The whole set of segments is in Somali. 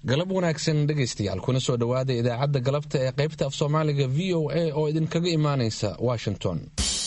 galab wanaagsan dhegaystayaal kuna soo dhowaada idaacadda galabta ee qaybta af soomaaliga v o a oo idinkaga imaanaysa washington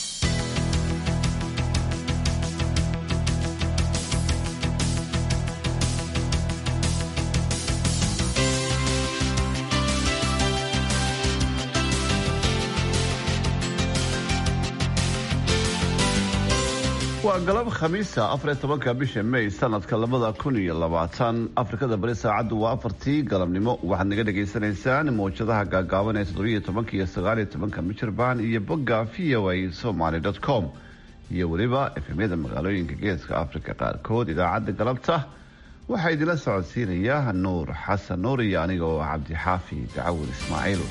waa galab khamiisa afariy tobanka bisha may sanadka labada kun iyo labaatan afrikada bari saacaddu waa afartii galabnimo waxaad naga dhagaysanaysaan mawjadaha gaagaaban ee toddobiyo tobanka iyo sagaaliyo tobanka michirbaan iyo bogga v o a somaly com iyo weliba efemyada magaalooyinka geeska afrika qaarkood idaacadda galabta waxaa idinla socodsiinaya nuur xasan nuur iyo aniga oo cabdixaafi dacawur ismaaciil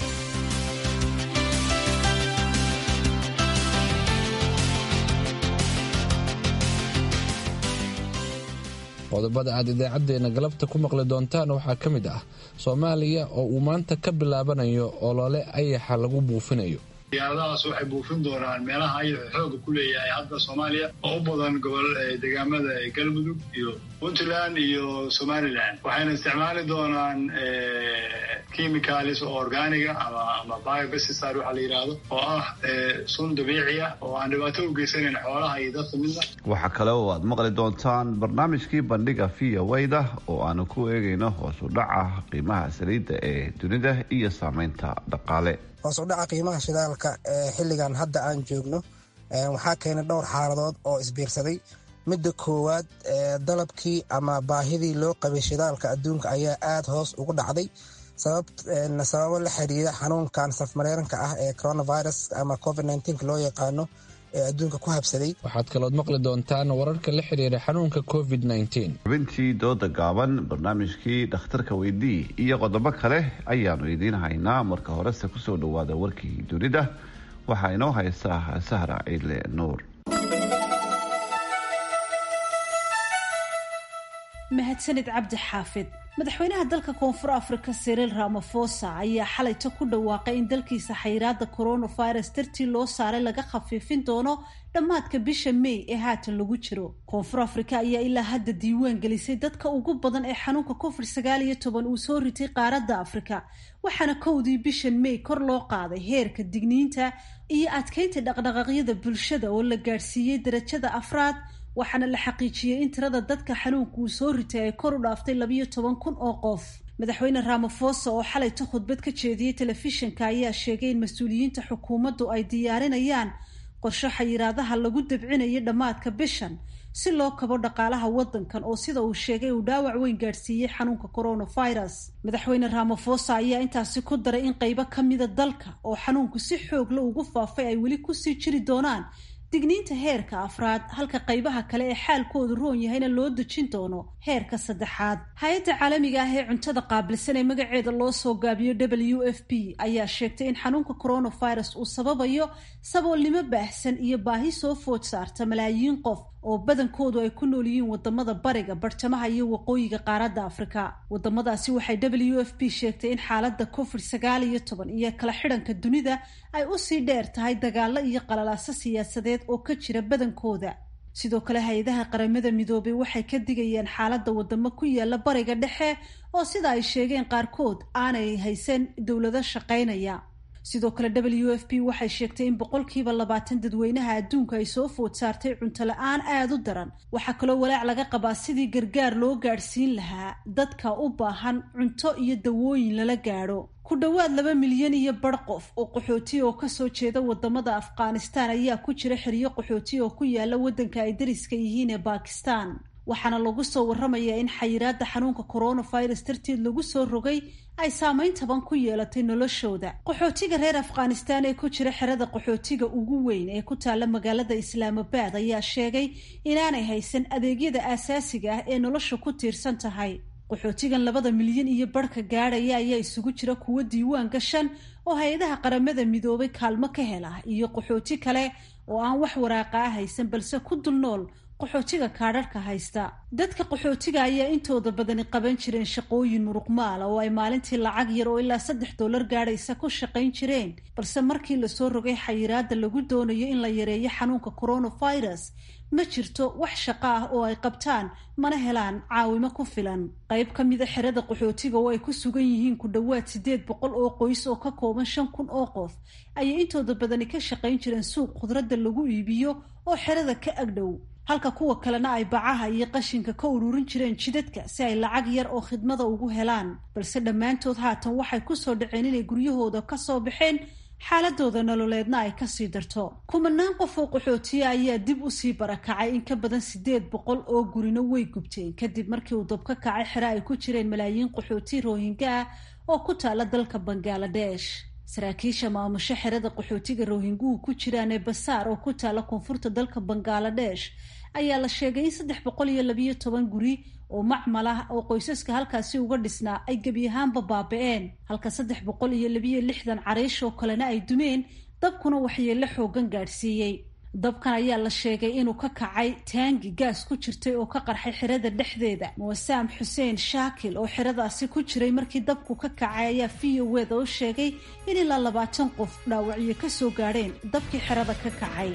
qodobada aad idaacadeena galabta ku maqli doontaan waxaa ka mid ah soomaaliya oo uu maanta ka bilaabanayo olole ayaxa lagu buufinayo diyaaradahaas waxay buufin doonaan meelaha ayaxu xooga ku leeyahay hadda soomaaliya oo u badan gobol deegaamada galmudug iyo puntland iyo somalilan waxayna isticmaali doonaan chemicalis oo organiga ama biobesisar waxaa la yidhaahdo oo ah sun dabiici ah oo aan dhibaato u geysanayn xoolaha iyo dadka midna waxaa kale oo aad maqli doontaan barnaamijkii bandhiga v o da oo aanu ku eegayno hoos u dhaca qiimaha saliidda ee dunida iyo saameynta dhaqaale hoos u dhaca qiimaha shidaalka ee xilligan hadda aan joogno waxaa keenay dhowr xaaladood oo isbiirsaday midda koowaad dalabkii ama baahidii loo qabay shidaalka adduunka ayaa aada hoos ugu dhacday sababo la xiriira xanuunkan safmareeranka ah ee coronavirus ama covid loo yaqaano ee adduunka ku habsaday waxaad kalood maqli doontaan wararka la xiriira xanuunka covid xubintii dooda gaaban barnaamijkii dhakhtarka weydii iyo qodobo kale ayaanu idiin haynaa marka horese kusoo dhowaada warkii dunida waxaa inoo haysaa sahra ciidle nuur mahadsanid cabdi xaafid madaxweynaha dalka koonfur afrika siriil ramafosa ayaa xalayta ku dhawaaqay in dalkiisa xayiraada coronavirus dartii loo saaray laga khafiifin doono dhammaadka bisha may ee haatan lagu jiro koonfur afrika ayaa ilaa hadda diiwaan gelisay dadka ugu badan ee xanuunka covid sagaal iyo toban uu soo ritay qaaradda afrika waxaana kowdii bishan may kor loo qaaday heerka digniinta iyo adkeynta dhaqdhaqaaqyada bulshada oo la gaadhsiiyey darajada afraad waxaana la xaqiijiyey in tirada dadka xanuunka uu soo ritay ay kor u dhaaftay labayo toban kun oo qof madaxweyne ramafosa oo xalayta khudbad ka jeediyey telefishinka ayaa sheegay in mas-uuliyiinta xukuumaddu ay diyaarinayaan qorsho xayiraadaha lagu dabcinayo dhammaadka bishan si loo kabo dhaqaalaha waddankan oo sida uu sheegay uu dhaawac weyn gaadhsiiyey xanuunka coronavirus madaxweyne ramafosa ayaa intaasi ku daray in qaybo ka mida dalka oo xanuunku si xoogla ugu faafay ay weli kusii jiri doonaan digniinta heerka afraad halka qaybaha kale ee xaalkoodu roon yahayna loo dejin doono heerka saddexaad hay-adda caalamiga ah ee cuntada qaabilsan ee magaceeda loo soo gaabiyo w f p ayaa sheegtay in xanuunka coronavirus uu sababayo saboolnimo baahsan iyo baahi soo food saarta malaayiin qof oo badankoodu ay ku nool yihiin wadamada bariga bartamaha iyo waqooyiga qaaradda afrika wadamadaasi waxay w f p sheegtay in xaalada covid sagaal iyo toban iyo kala xidhanka dunida ay usii dheer tahay dagaalo iyo qalalaaso siyaasadeed oo ka jira badankooda sidoo kale hay-adaha qaramada midoobay waxay ka digayaan xaaladda wadamo ku yaala bariga dhexe oo sida ay sheegeen qaarkood aanay haysan dowlado shaqaynaya sidoo kale w f p waxay sheegtay in boqolkiiba labaatan dadweynaha adduunka ay soo food saartay cunto la-aan aada u daran waxaa kaloo walaac laga qabaa sidii gargaar loo gaadhsiin lahaa dadka u baahan cunto iyo dawooyin lala gaadho ku dhowaad laba milyan iyo bar qof oo qaxooti oo kasoo jeeda wadamada afghanistan ayaa ku jira xiriyo qaxooti oo ku yaala waddanka ay dariska yihiin ee bakistan waxaana lagu soo waramayaa in xayiraada xanuunka coronavirus darteed lagu soo rogay ay saameyn taban ku yeelatay noloshooda qaxootiga reer afghanistan ee ku jira xerada qaxootiga ugu weyn ee ku taalla magaalada islaamabad ayaa sheegay inaanay haysan adeegyada aasaasiga ah ee nolosha ku tiirsan tahay qaxootigan labada milyan iyo barhka gaadhaya ayaa isugu jira kuwo diiwaan gashan oo hay-adaha qaramada midoobay kaalmo ka hela iyo qaxooti kale oo aan wax waraaqa ah haysan balse ku dul nool qaxootiga kaadharhka haysta dadka qaxootiga ayaa intooda badani qaban jireen shaqooyin muruqmaala oo ay maalintii lacag yar oo ilaa saddex dollar gaadhaysa ku shaqayn jireen balse markii lasoo rogay xayiraada lagu doonayo in la yareeyo xanuunka coronavirus ma jirto wax shaqo ah oo ay qabtaan mana helaan caawimo ku filan qayb ka mida xerada qaxootiga oo ay ku sugan yihiin ku dhowaad siddeed boqol oo qoys oo ka kooban shan kun oo qof ayay intooda badani ka shaqayn jireen suuq khudradda lagu iibiyo oo xerada ka agdhow halka kuwa kalena ay bacaha iyo qashinka ka ururin jireen jidadka si ay lacag yar oo khidmada ugu helaan balse dhammaantood haatan waxay kusoo dhaceen inay guryahooda ka soo baxeen xaaladooda nololeedna ay kasii darto kumanaan qof oo qaxootiya ayaa dib usii barakacay in ka badan siddeed boqol oo gurino way gubteen kadib markii uu dab ka kacay xere ay ku jireen malaayiin qaxooti rohinga ah oo ku taala dalka bangaladesh saraakiisha maamusho xerada qaxootiga rohinguhu ku jiraan ee basaar oo ku taala koonfurta dalka bangaladesh ayaa la sheegay in saddex boqol iyo labiyo toban guri oo macmal ah oo qoysaska halkaasi uga dhisnaa ay gebi ahaanba baaba-een halka saddex boqol iyo labiyo lixdan cariish oo kalena ay dumeen dabkuna waxyeello xoogan gaadhsiiyey dabkan ayaa la sheegay inuu ka kacay taangi gaas ku jirtay oo ka qarxay xerada dhexdeeda muwasaam xuseen shaakil oo xeradaasi ku jiray markii dabku ka kacay ayaa v o weda u sheegay in ilaa labaatan qof dhaawacyo ka soo gaadheen dabkii xerada ka kacay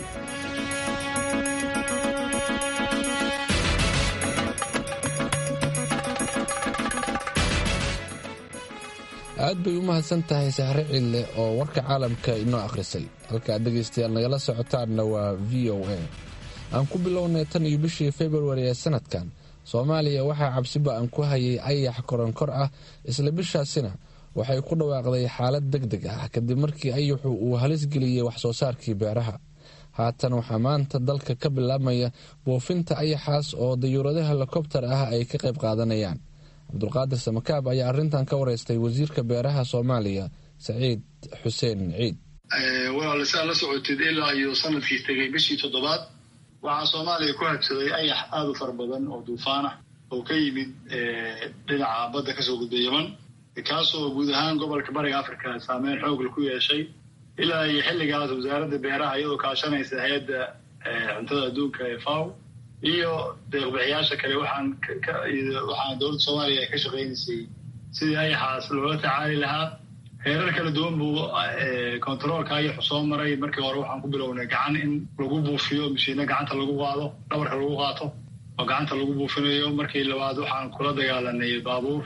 aad bay u mahadsan tahay sahre cille oo warka caalamka inoo akhrisay halka aad dhegaystayaal nagala socotaanna waa v o a aan ku bilownay tan iyo bishii februari ee sanadkan soomaaliya waxaa cabsiba aan ku hayay ayax koronkor ah isla bishaasina waxay ku dhawaaqday xaalad deg deg ah kadib markii ayaxu uu halis geliyey waxsoo saarkii beeraha haatan waxaa maanta dalka ka bilaabmaya buufinta ayaxaas oo dayuurado helikobtar ah ay ka qayb qaadanayaan cabdulqaadir samakaab ayaa arrintan ka wareystay wasiirka beeraha soomaaliya saciid xuseen ciid walaal saa la socotid ilaa iyo sanadkii tegay bishii toddobaad waxaa soomaaliya ku habsaday ayax aada u fara badan oo duufaan ah oo ka yimid dhinaca badda kasoo gudba yeman kaasoo guud ahaan gobolka bariga africa saameyn xoogla ku yeeshay ilaa iyo xilligaas wasaaradda beeraha iyadoo kaashanaysa hay-adda cuntada adduunka ee faw iyo deeqbixiyaasha kale waxaan waxaan dowladda soomaaliya ay ka shaqaynaysay sidii ayaxaas loola tacaali lahaa heerar kala duwan buu controolka ayaxu soo maray markii hore waxaan ku bilownay gacan in lagu buufiyo mashiino gacanta lagu qaado dhabarka lagu qaato oo gacanta lagu buufinayo markii labaad waxaan kula dagaalanay baabuur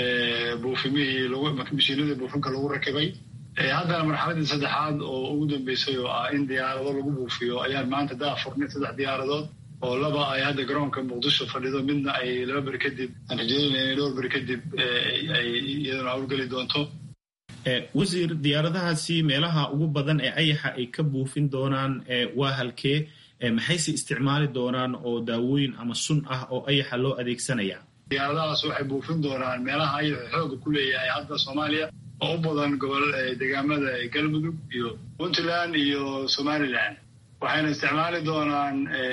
buufimihii mashiinadii buufinka lagu rakibay haddana marxaladii saddexaad oo ugu dambeysay oo ah in diyaarado lagu buufiyo ayaan maanta daa furnay saddex diyaaradood oo laba ay hadda garoonka muqdisho fadhido midna ay laba beri kadib aan rajeynayna inay dhowr beri kadib ay iyaduna howlgeli doonto wasiir diyaaradahaasi meelaha ugu badan ee ayaxa ay ka buufin doonaan waa halkee maxayse isticmaali doonaan oo daawooyin ama sun ah oo ayaxa loo adeegsanaya diyaaradahaas waxay buufin doonaan meelaha ayaxu xooga ku leeyahay hadda soomaaliya oo u badan gobol deegaamada galmudug iyo puntland iyo somaliland waxayna isticmaali doonaan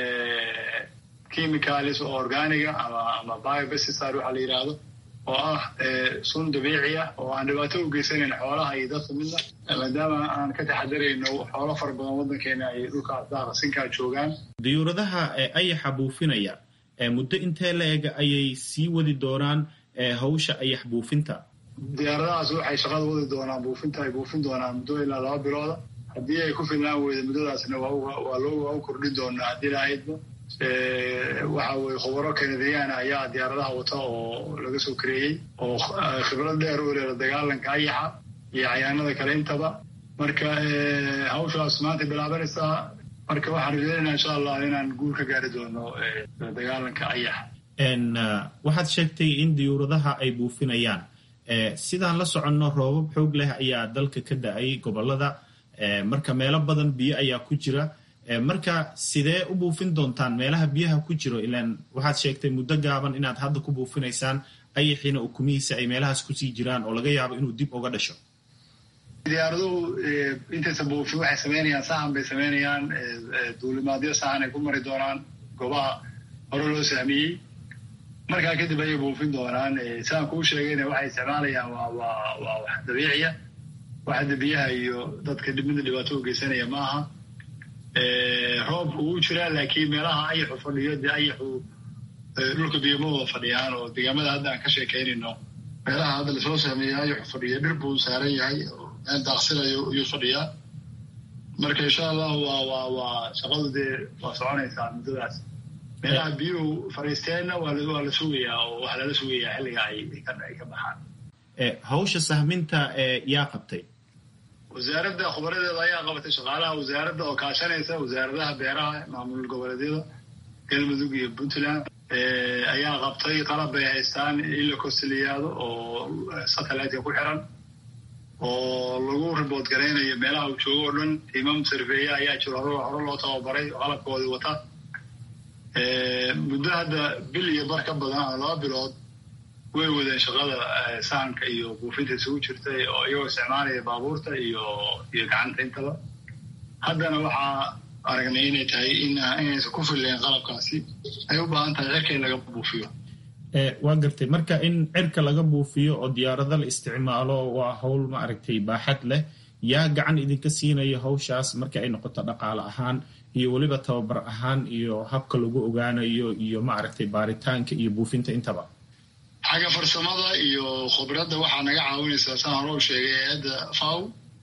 chemicalis oo organiga ama ama biobesticide waxaa la yidhaahdo oo ah sun dabiici ah oo aan dhibaato u geysanayn xoolaha iyo dadka midna maadaama aan ka taxadarayno xoolo fara badan waddankeena ay dhulka daaqsinkaa joogaan diyuuradaha ayaxa buufinaya muddo intee la eg ayay sii wadi doonaan hawsha ayax buufinta diyaaradahaas waxay shaqada wadi doonaan buufinta ay buufin doonaan muddo ilaa laba bilooda haddii ay ku filnaan weyda muddadaasna waa loo kordhin doonaa haddii lahaydba waxa weye khubaro kanadiyaana ayaa diyaaradaha wata oo laga soo kareeyey oo khibrad dheer u leeda dagaalanka ayaxa iyo cayaanada kale intaba marka hawshaas maanta bilaabanaysaa marka waxaan rajeynayna insha allah inaan guul ka gaari doono dagaalanka ayaxa waxaad sheegtay in diyuuradaha ay buufinayaan sidaan la soconno roobab xoog leh ayaa dalka ka da-ay gobolada marka meelo badan biyo ayaa ku jira marka sidee u buufin doontaan meelaha biyaha ku jiro ilaan waxaad sheegtay muddo gaaban inaad hadda ku buufinaysaan ayaxiina ukumihiisa ay meelahaas kusii jiraan oo laga yaabo inuu dib uga dhasho diyaaraduhu intaysa buufin waxay samaynayaan sahan bay samaynayaan duulimaadyo sahan ay ku mari doonaan goobaha hore loo sahmiyey markaa kadib ayay buufin doonaan saan kuu sheegayna waxay isticmaalayaan waa waa waa wax dabiiciya wax hadda biyaha iyo dadka midna dhibaato u geysanaya ma aha roobka wuu jiraa laakiin meelaha ayaxu fadhiyo dee ayaxu dhulka biyoma wada fadhiyaan oo deegaamada hadda aan ka sheekaynayno meelaha hadda lasoo sahmeeyey ayaxu fadhiyo dhir buu saaran yahay meel daaqsinayo iyuu fadhiyaa marka insha allahu waa waa waa shaqadu dee waa soconaysaa muddadaas meelaha biyuhu fariisteenna waa la sugayaa oo waxaa lala sugayaa xilliga ay ka baxaan hawsha sahminta yaa qabtay wasaaradda khubaradeeda ayaa qabatay shaqaalaha wasaaradda oo kaashanaysa wasaaradaha beeraha maamul goboleedyada galmudug iyo puntland ayaa qabtay qalab bay haystaan in la kostaliyaado oo satelliteka ku xiran oo lagu ribood garaynayo meelaha uu joogo o dhan imam sarfeeye ayaa jiro hore loo tababaray oo qalabkoodii wata muddo hadda bil iyo bar ka badan ama laba bilood way wadeen shaqada sahanka iyo buufinta isugu jirtay oo iyagoo isticmaalaya baabuurta iyo iyo gacanta intaba haddana waxaa aragnay inay tahay inaysan ku filleen qalabkaasi ay u baahan tahay cirka in laga buufiyo waa gartay marka in cirka laga buufiyo oo diyaarado la isticmaalo waa hawl maaragtay baaxad leh yaa gacan idinka siinaya hawshaas marka ay noqoto dhaqaale ahaan iyo weliba tababar ahaan iyo habka lagu ogaanayo iyo maaragtay baaritaanka iyo buufinta intaba xagga farsamada iyo khubradda waxaa naga caawinaysaa saan hore u sheegay hay-adda faw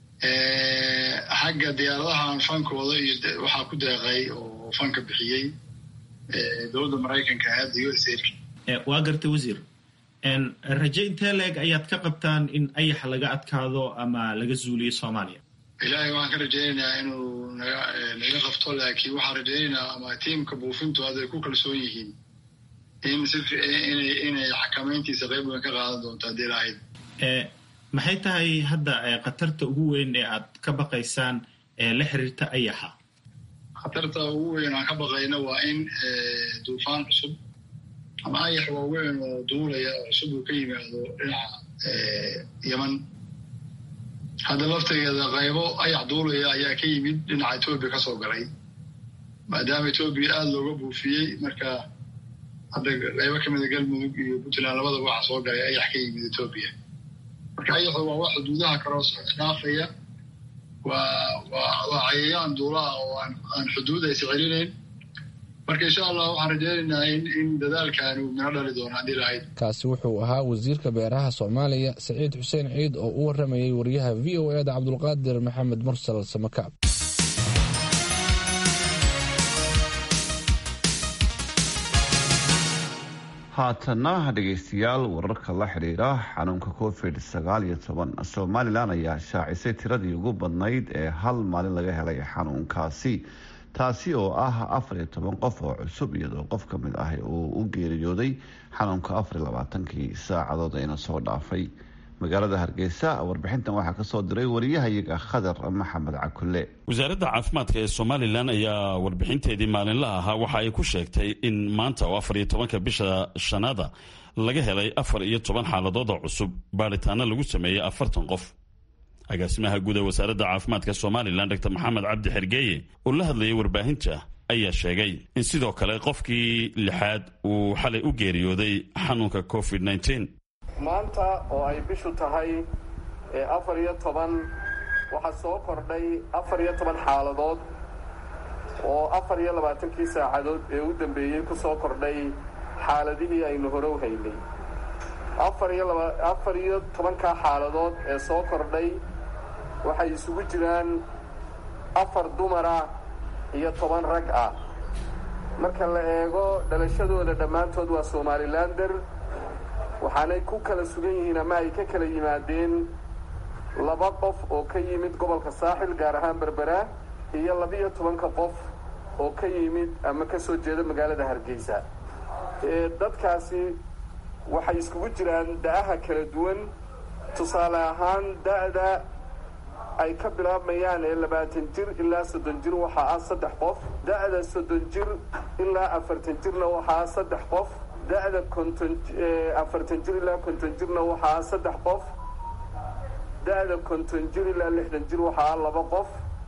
xagga diyaaradahan fankooda iyo waxaa ku deeqay oo fanka bixiyey dowladda maraykanka hay-adda u s waa gartay wasiir raje intee leeg ayaad ka qabtaan in ayax laga adkaado ama laga zuuliyo soomaaliya ilaahay waxaan ka rajaynaynaa inuu naga naga qabto laakiin waxaan rajaynaynaa ama tiimka buufintu hadday ku kalsoon yihiin in si inay inay xakamayntiisa qayb weyn ka qaadan doonto haddii lahayd maxay tahay hadda khatarta ugu weyn ee aad ka baqaysaan ee la xiriirta ayaxa khatarta ugu weyn aan ka baqayna waa in duufaan cusub ama ayax waaweyn oo duulaya oo cusub uu ka yimaado dhinaca yeman hadda laftigeeda qaybo ayax duulaya ayaa ka yimid dhinaca etoobiya ka soo galay maadaama etoobiya aada looga buufiyey marka hadda qaybo ka mida galmudug iyo puntland labadaba waxaa soo galay ayax ka yimid etoobiya marka ayaxu waa wax xuduudaha kaloo dhaafaya waa waa waa cayayaan duulaha oo aan aan xuduud aysa celinayn marka insha allah waxaan rajaynaynaa in in dadaalkaani uu mino dhali doono haddii lahayd kaasi wuxuu ahaa wasiirka beeraha soomaaliya saciid xuseen ciid oo u waramayay wariyaha v o e da cabdulqaadir maxamed mursal samakaab haatana dhegaystayaal wararka la xidhiira xanuunka covid sagaal iyo toban somalilan ayaa shaacisay tiradii ugu badnayd ee hal maalin laga helay xanuunkaasi taasi oo ah afar iyo toban qof oo cusub iyadoo qof ka mid ah uu u geeriyooday xanuunka afar iyo labaatankii saacadood ayna soo dhaafay magaalada hargeysa warbixintan waxaa kasoo diray wariyahayaga khadar maxamed cakule wasaaradda caafimaadka ee somalilan ayaa warbixinteedii maalinlaha ahaa waxa ay ku sheegtay in maanta oo afar iyo tobanka bisha shanaada laga helay afar iyo toban xaaladood oo cusub baadhitaano lagu sameeyey afartan qof agaasimaha guud ee wasaaradda caafimaadka somalilan dr maxamed cabdi xergeeye oo la hadlayay warbaahinta ayaa sheegay in sidoo kale qofkii lixaad uu xalay u geeriyooday xanuunka covid nteen maanta oo ay bishu tahay afar iyo toban waxaa soo kordhay afar iyo toban xaaladood oo afar iyo labaatankii saacadood ee u dambeeyey ku soo kordhay xaaladihii aynu hore u haynay afar iyo laba afar iyo tobankaa xaaladood ee soo kordhay waxay isugu jiraan afar dumara iyo toban rag ah marka la eego dhalashadooda dhammaantood waa somalilander waxaanay ku kala sugan yihiin ama ay ka kala yimaadeen laba qof oo ka yimid gobolka saaxil gaar ahaan berbera iyo labiyo tobanka qof oo ka yimid ama ka soo jeeda magaalada hargeysa dadkaasi waxay iskugu jiraan da-aha kala duwan tusaale ahaan da-da ay ka bilaabmayaan ee labaatan jir ilaa soddon jir waxaa ah saddex qof da-da soddon jir ilaa afartan jirna waxaa ah saddex qof da-da konton afartan jir ilaa konton jirna waxaa ah saddex qof da-da konton jir ilaa lixdan jir waxaa ah laba qof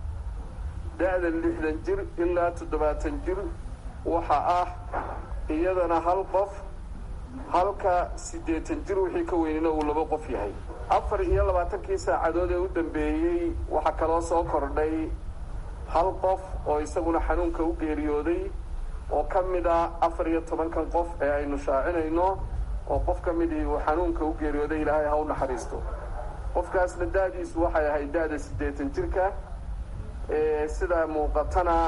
da-da lixdan jir ilaa toddobaatan jir waxaa ah iyadana hal qof halka siddeetan jir wixii ka weynina uu laba qof yahay afar iyo labaatankii saacadood ee u dambeeyey waxaa kaloo soo kordhay hal qof oo isaguna xanuunka u geeriyooday oo ka mid ah afar iyo tobankan qof ee aynu shaacinayno oo qof ka midii uu xanuunka u geeriyooday ilaahay ha u naxariisto qofkaasna da-diisu waxay ahayd da-da siddeetan jirka sidaa muuqatana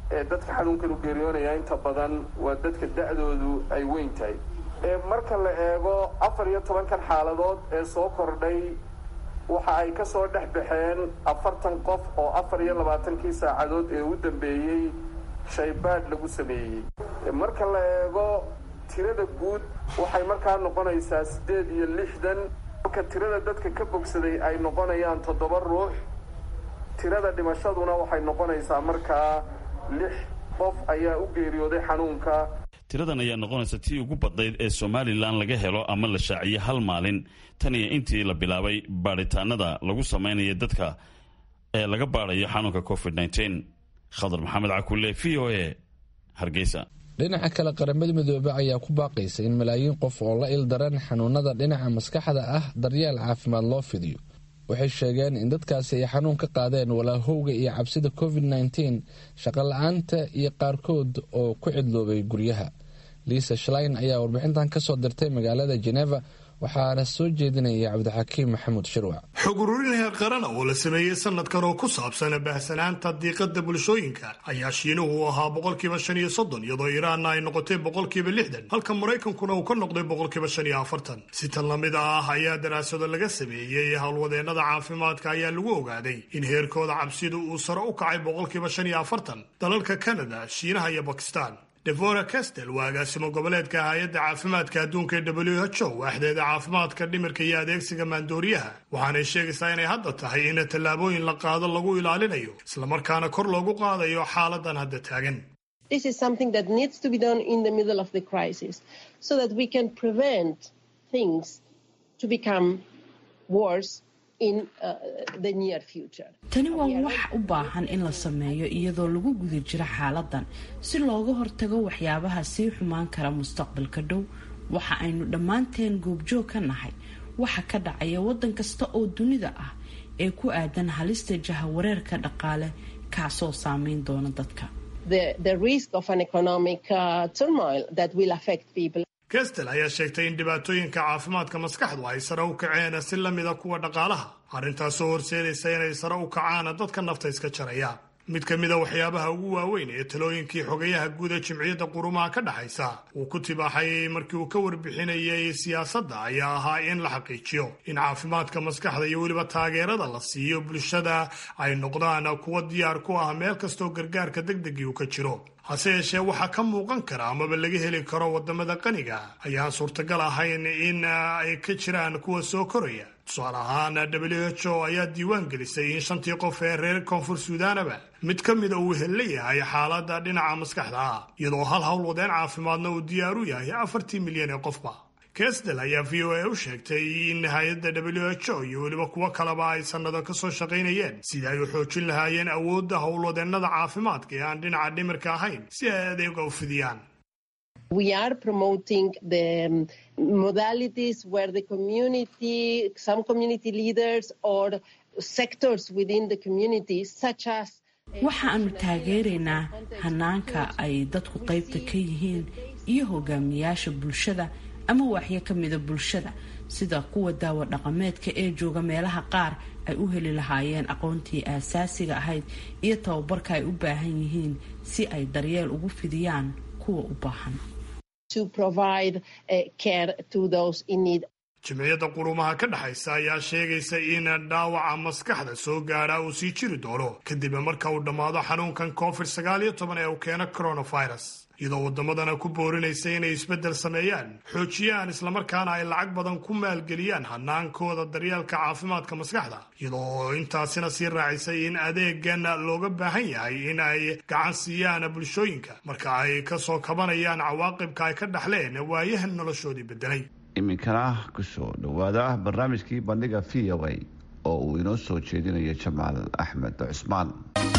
ee dadka xanuunkan u geeriyoonaya inta badan waa dadka da-doodu ay weyn tahay marka la eego afar iyo tobankan xaaladood ee soo kordhay waxa ay ka soo dhex baxeen afartan qof oo afar iyo labaatankii saacadood ee u dambeeyey shaybaadh lagu sameeyey marka la eego tirada guud waxay markaa noqonaysaa siddeed iyo lixdan halka tirada dadka ka bogsaday ay noqonayaan toddoba ruux tirada dhimashaduna waxay noqonaysaa markaa lix qof ayaa u geeriyooday xanuunka tiradan ayaa noqonaysa tii ugu badnayd ee somalilan laga helo ama la shaaciyo hal maalin tan iyo intii la bilaabay baadhitaanada lagu samaynayo dadka ee laga baadhayo xanuunka covid nteen khadar maxamed cakulle v o a hargeysa dhinaca kale qaramada midoobe ayaa ku baaqaysa in malaayiin qof oo la ildaran xanuunada dhinaca maskaxda ah daryeel caafimaad loo fidiyo waxay sheegeen in dadkaasi ay xanuun ka qaadeen walaahowga iyo cabsida covid nteen shaqola-aanta iyo qaarkood oo ku cidloobay guryaha liisa shlein ayaa warbixintan ka soo dirtay magaalada jeneva waxaana soo jeedinaya cabdixakiim maxamuud shirwac xog ururin heer qarana oo la sameeyey sanadkan oo ku saabsan baahsanaanta diiqada bulshooyinka ayaa shiinuhu u ahaa boqolkiiba shan iyo soddon iyadoo iraanna ay noqotay boqolkiiba lixdan halka maraykankuna uu ka noqday boqolkiiba shan iyo afartan si tan lamid ah ayaa daraasado laga sameeyey howlwadeennada caafimaadka ayaa lagu ogaaday in heerkooda cabsidu uu sare u kacay boqolkiiba shan iyo afartan dalalka kanada shiinaha iyo bakistan devora castel waa agaasimo goboleedka hay-adda caafimaadka adduunka ee w h o waaxdeeda caafimaadka dhimirka iyo adeegsiga maandooriyaha waxaanay sheegaysaa inay hadda tahay in tallaabooyin la qaado lagu ilaalinayo islamarkaana kor loogu qaadayo xaaladan hadda taagan tani waa wax u baahan in la sameeyo iyadoo lagu guda jiro xaaladan si looga hortago waxyaabaha sii xumaan kara mustaqbalka dhow waxa aynu dhammaanteen goobjoog ka nahay waxa ka dhacaya waddan kasta oo dunida ah ee ku aadan halista jahawareerka dhaqaale kaasoo saameyn doona dadka kestel ayaa sheegtay in dhibaatooyinka caafimaadka maskaxdu ay sare u kaceen si lamida kuwa dhaqaalaha arrintaasoo horseedaysa inay sare u kacaan dadka nafta iska jaraya mid ka mida waxyaabaha ugu waaweyn ee talooyinkii xogayaha guud ee jimciyadda qurumaha ka dhexaysa uu ku tibaaxay markii uu ka warbixinayay siyaasadda ayaa ahaa in la xaqiijiyo in caafimaadka maskaxda iyo weliba taageerada la siiyo bulshada ay noqdaan kuwa diyaar ku ah meel kastoo gargaarka degdegii uu ka jiro hase yeeshee waxaa ka muuqan kara amaba laga heli karo wadamada qaniga ayaan suurtagal ahayn in ay ka jiraan kuwa soo koraya tusaale ahaan w h o ayaa diiwaan gelisay in shantii qof ee reer koonfur suudaanaba mid ka mida uu hella yahay xaaladda dhinaca maskaxda ah iyadoo hal howlwadeen caafimaadna uu diyaar u yahay afartii milyan ee qofba kestel ayaa v o a u sheegtay in hay-adda w h o iyo weliba kuwo kaleba ay sannado ka soo shaqaynayeen sidii ay u xoojin lahaayeen awoodda howlwadeennada caafimaadka ee aan dhinaca dhimirka ahayn si ay adeega u fidiyaan waxa aanu taageeraynaa hanaanka ay dadku qaybta ka yihiin iyo hogaamiyaasha bulshada ama waaxyo ka mida bulshada sida kuwa daawo dhaqameedka ee jooga meelaha qaar ay u heli lahaayeen aqoontii aasaasiga ahayd iyo tababarka ay u baahan yihiin si ay daryeel ugu fidiyaan kuwa u baahan jimciyadda qurumaha ka dhexaysa ayaa sheegaysa in dhaawaca maskaxda soo gaadha uu sii jiri doono kadib marka uu dhammaado xanuunkan covid sagaal iyo toban ee uu keeno coronavirus iyadoo waddamadana ku boorinaysa inay isbeddel sameeyaan xoojiyaan islamarkaana ay lacag badan ku maalgeliyaan hanaankooda daryeelka caafimaadka maskaxda iyadoo intaasina sii raacisay in adeegan looga baahan yahay in ay gacan siiyaan bulshooyinka marka ay ka soo kabanayaan cawaaqibka ay ka dhaxleen waayahan noloshoodii beddelay iminkana kusoo dhowaada barnaamijkii bandhiga v o a oo uu inoo soo jeedinayo jamaal axmed cusmaan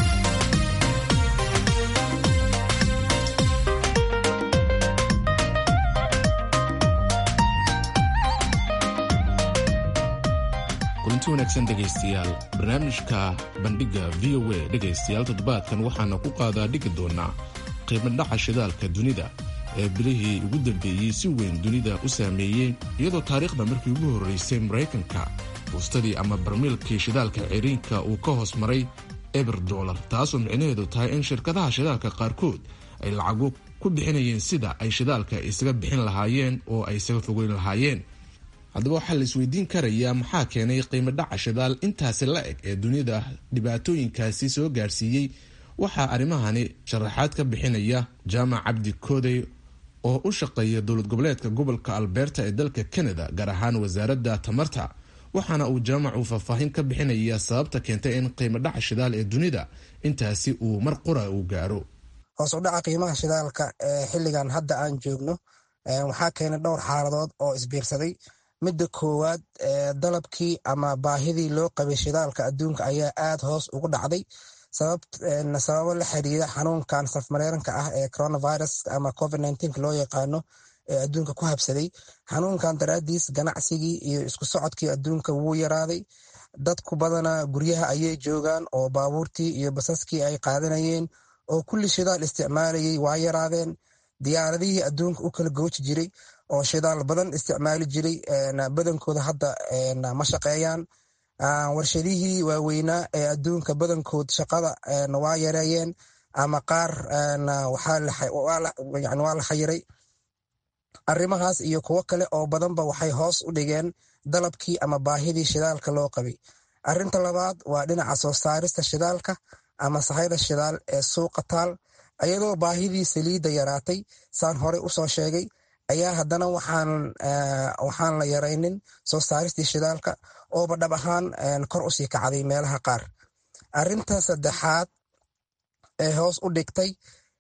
kulanti wanaagsan dhegaystayaal barnaamijka bandhigga v o a dhegaystayaal toddobaadkan waxaana ku qaadaa dhigi doonaa qiimadhaca shidaalka dunida ee bilihii ugu dambeeyey si weyn dunida u saameeyey iyadoo taariikhda markii ugu horraysay maraykanka buustadii ama barmiilkii shidaalka ciriinka uu ka hoos maray eber dolar taasoo micnaheedu tahay in shirkadaha shidaalka qaarkood ay lacago ku bixinayeen sida ay shidaalka isaga bixin lahaayeen oo ay isaga fogeyn lahaayeen haddaba waxaa la isweydiin karayaa maxaa keenay qiimo dhaca shidaal intaasi la eg ee dunida dhibaatooyinkaasi soo gaarsiiyey waxaa arrimahani sharaxaad ka bixinaya jaamac cabdi koodey oo u shaqeeya dowlad goboleedka gobolka alberta ee dalka canada gaar ahaan wasaaradda tamarta waxaana uu jaamacu faahfaahin ka bixinaya sababta keentay in qiimo dhaca shidaal ee dunida intaasi uu mar qura uu gaaro hoos u dhaca qiimaha shidaalka ee xilligan hadda aan joogno waxaa keenay dhowr xaaladood oo isbiirsaday midda koowaad dalabkii ama baahidii loo qabay shidaalka adduunka ayaa aad hoos ugu dhacday sababo la xiriira xanuunkan safmareeranka ah ee coronavirus ama covid loo yaqaano ee adduunka ku habsaday xanuunkan daraadiis ganacsigii iyo isku socodkii adduunka wuu yaraaday dadku badana guryaha ayay joogaan oo baabuurtii iyo basaskii ay qaadanayeen oo kulli shidaal isticmaalayay waa yaraadeen diyaaradihii adduunka u kala gooji jiray oo shidaal badan isticmaali jiray badankooda hadda ma shaqeeyaan warshadihii waaweynaa ee adduunka badankood shaqada waa yareeyeen ama qaar waa la xayiray arrimahaas iyo kuwo kale oo badanba waxay hoos u dhigeen dalabkii ama baahidii shidaalka loo qabay arrinta labaad waa dhinaca soo saarista shidaalka ama sahayda shidaal ee suuqa taal iyadoo baahidii saliidda yaraatay saan horey usoo sheegay ayaa haddana waxaan la yaraynin soo saaristii shidaalka ooba dhab ahaan kor usii kacday meelaha qaar arinta saddexaad ee hoos u dhigtay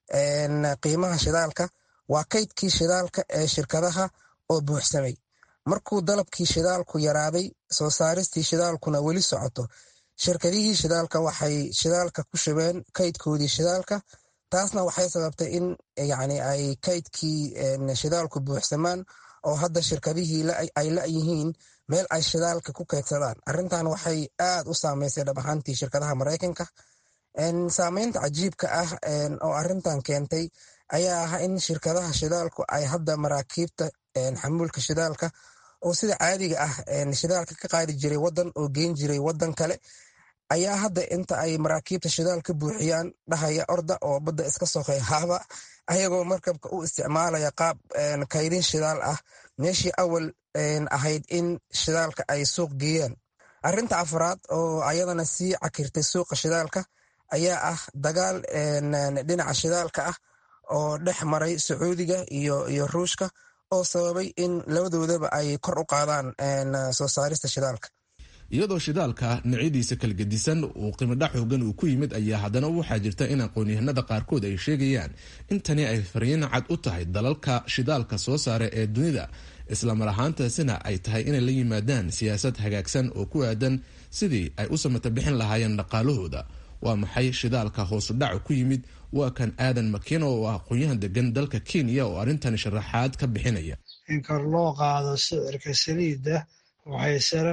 qiimaha shidaalka waa kaydkii shidaalka ee shirkadaha oo buuxsamay markuu dalabkii shidaalku yaraaday soo saaristii shidaalkuna weli socoto shirkadihii shidaalka waxay shidaalka ku shubeen kaydkoodii shidaalka taasna waxay sababtay in yani ay kaydkii shidaalku buuxsamaan oo hadda shirkadihii ay la-yihiin meel ay shidaalka ku kaydsadaan arrintan waxay aad u saameysay dhab ahaantii shirkadaha maraykanka saameynta cajiibka ah oo arrintan keentay ayaa ah in shirkadaha shidaalku ay hadda maraakiibta xamuulka shidaalka oo sida caadiga ah shidaalka ka qaadi jiray wadan oo geen jiray wadan kale ayaa hadda inta ay maraakiibta shidaal ka buuxiyaan dhahaya orda oo badda iska soqey haaba ayagoo markabka u isticmaalaya qaab kaydin shidaal ah meeshii awal ahayd in shidaalka ay suuq geeyaan arrinta afraad oo ayadana sii cakirtay suuqa shidaalka ayaa ah dagaal dhinaca shidaalka ah oo dhex maray sacuudiga iyo ruushka oo sababay in labadoodaba ay kor u qaadaan soo saarista shidaalka iyadoo shidaalka noocyadiisa kala gedisan uu qiimodhac xoogan uu ku yimid ayaa haddana waxaa jirta in aqoon-yahanada qaarkood ay sheegayaan in tani ay fariin cad u tahay dalalka shidaalka soo saara ee dunida islamar ahaantaasina ay tahay inay la yimaadaan siyaasad hagaagsan oo ku aadan sidii ay u samata bixin lahaayeen dhaqaalahooda waa maxay shidaalka hoosudhaca ku yimid waa kan aadan makino oo ah aqoon-yahan degan dalka kenya oo arrintan sharaxaad ka bixinaya in kor loo qaado sicirka saliidda waxay sare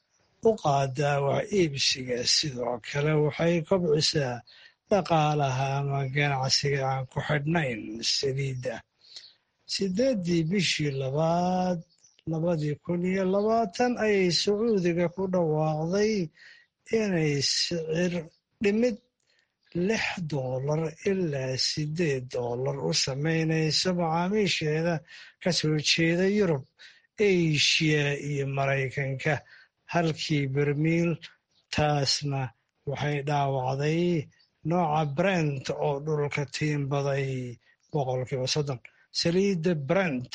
u qaadaa wax iibsiga sidoo kale waxay kobcisaa dhaqaalaha ama ganacsiga aan ku xidhnayn saliidda sideeddii bishii labaad labadii kun iyo labaatan ayay sacuudiga ku dhawaaqday inay sicir dhimid lix doolar ilaa sideed doolar u samaynayso macaamiisheeda ka soo jeeda yurub eshiya iyo maraykanka halkii bermiil taasna waxay dhaawacday nooca brent oo dhulka tiimbaday boqolkiiba soddon saliidda brent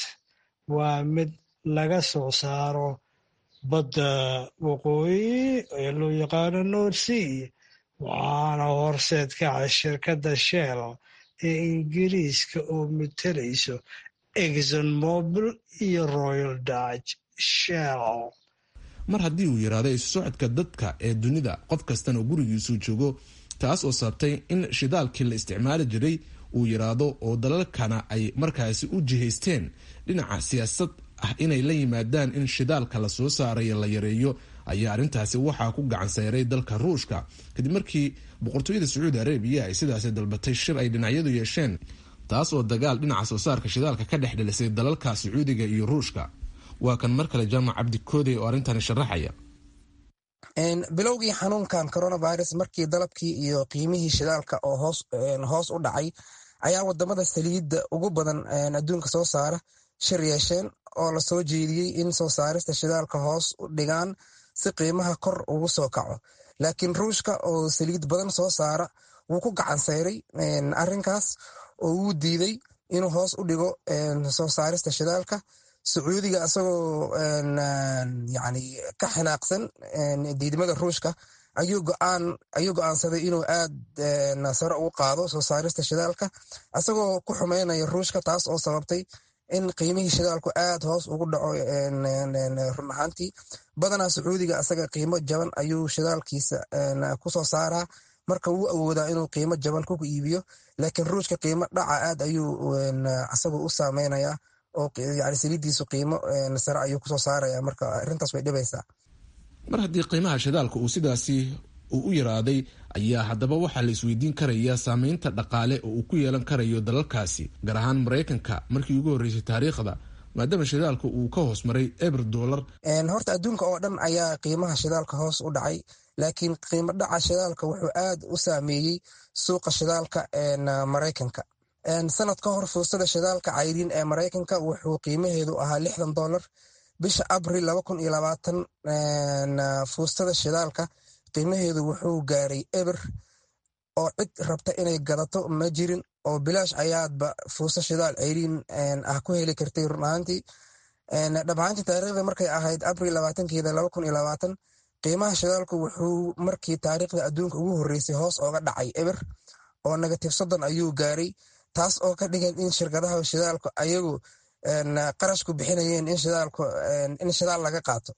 waa mid laga soo saaro badda waqooyi ee loo yaqaano nordsea waxaana horseed kaca shirkadda shell ee ingiriiska oo matelayso exon mobil iyo royal dutch shell mar haddii uu yidhaahdo isu socodka dadka ee dunida qof kastana gurigiisuu joogo taas oo sababtay in shidaalkii la isticmaali jiray uu yidhaahdo oo dalalkana ay markaasi u jihaysteen dhinaca siyaasad ah inay la yimaadaan in shidaalka la soo saarayo la yareeyo ayaa arrintaasi waxaa ku gacan sayray dalka ruushka kadib markii boqortooyada sacuudi arabiya ay sidaasi dalbatay shir ay dhinacyadu yeesheen taas oo dagaal dhinaca soo saarka shidaalka ka dhex dhilisay dalalka sacuudiga iyo ruushka waa kan mar kale jaamac cabdi koodey oo arrintani sharaxaya bilowgii xanuunkan coronavirus markii dalabkii iyo qiimihii shidaalka oo hoos u dhacay ayaa wadamada saliidda ugu badan adduunka soo saara shir yeesheen oo lasoo jeediyey in soo saarista shidaalka hoos u dhigaan si qiimaha kor ugu soo kaco laakiin ruushka oo saliid badan soo saara wuu ku gacan sayray arinkaas oo wuu diiday inuu hoos u dhigo soo saarista shidaalka sacuudiga isagoo yani ka xanaaqsan diidmada ruushka ayuu go'aansaday inuu aad sare ugu qaado soo saarista shidaalka isagoo ku xumeynaya ruushka taas oo sababtay in qiimihii shidaalku aad hoos ugu dhaco run ahaantii badanaa sacuudiga isaga qiimo jaban ayuu shidaalkiisa kusoo saaraa marka wuu awoodaa inuu qiimo jaban ku iibiyo laakiin ruushka qiimo dhaca aad ayuu isagu u saameynaya oo yani saliidiisu qiimo sare ayuu kusoo saaraya marka arrintaas way dhibaysaa mar haddii qiimaha shidaalka uu sidaasi uu u yaraaday ayaa haddaba waxaa la isweydiin karayaa saameynta dhaqaale oo uu ku yeelan karayo dalalkaasi gaar ahaan maraykanka markii ugu horreysay taariikhda maadaama shidaalka uu ka hoos maray eber dolar horta adduunka oo dhan ayaa qiimaha shidaalka hoos u dhacay laakiin qiimo dhaca shidaalka wuxuu aad u saameeyey suuqa shidaalka maraykanka sanad ka hor fuustada shidaalka cayriin ee maraykanka wuxuu qiimaheedu ahaa lixdan dolar bisha abril laba kun iyo labaatan fuustada shidaalka qiimaheedu wuxuu gaaray eber oo cid rabta inay gadato ma jirin oo bilaash ayaadba fuusto shidaal ceyriin ah ku heli kartay run ahaantii dhabahaantii taariikhda markay ahayd abril labaatankeeda laba kun iyo labaatan qiimaha shidaalku wuxuu markii taariikhda adduunka ugu horreysay hoos ooga dhacay eber oo negative soddon ayuu gaaray taas oo ka dhigan in shirkadaha shidaalku ayagu qarashku bixinayeen in shidaal laga qaato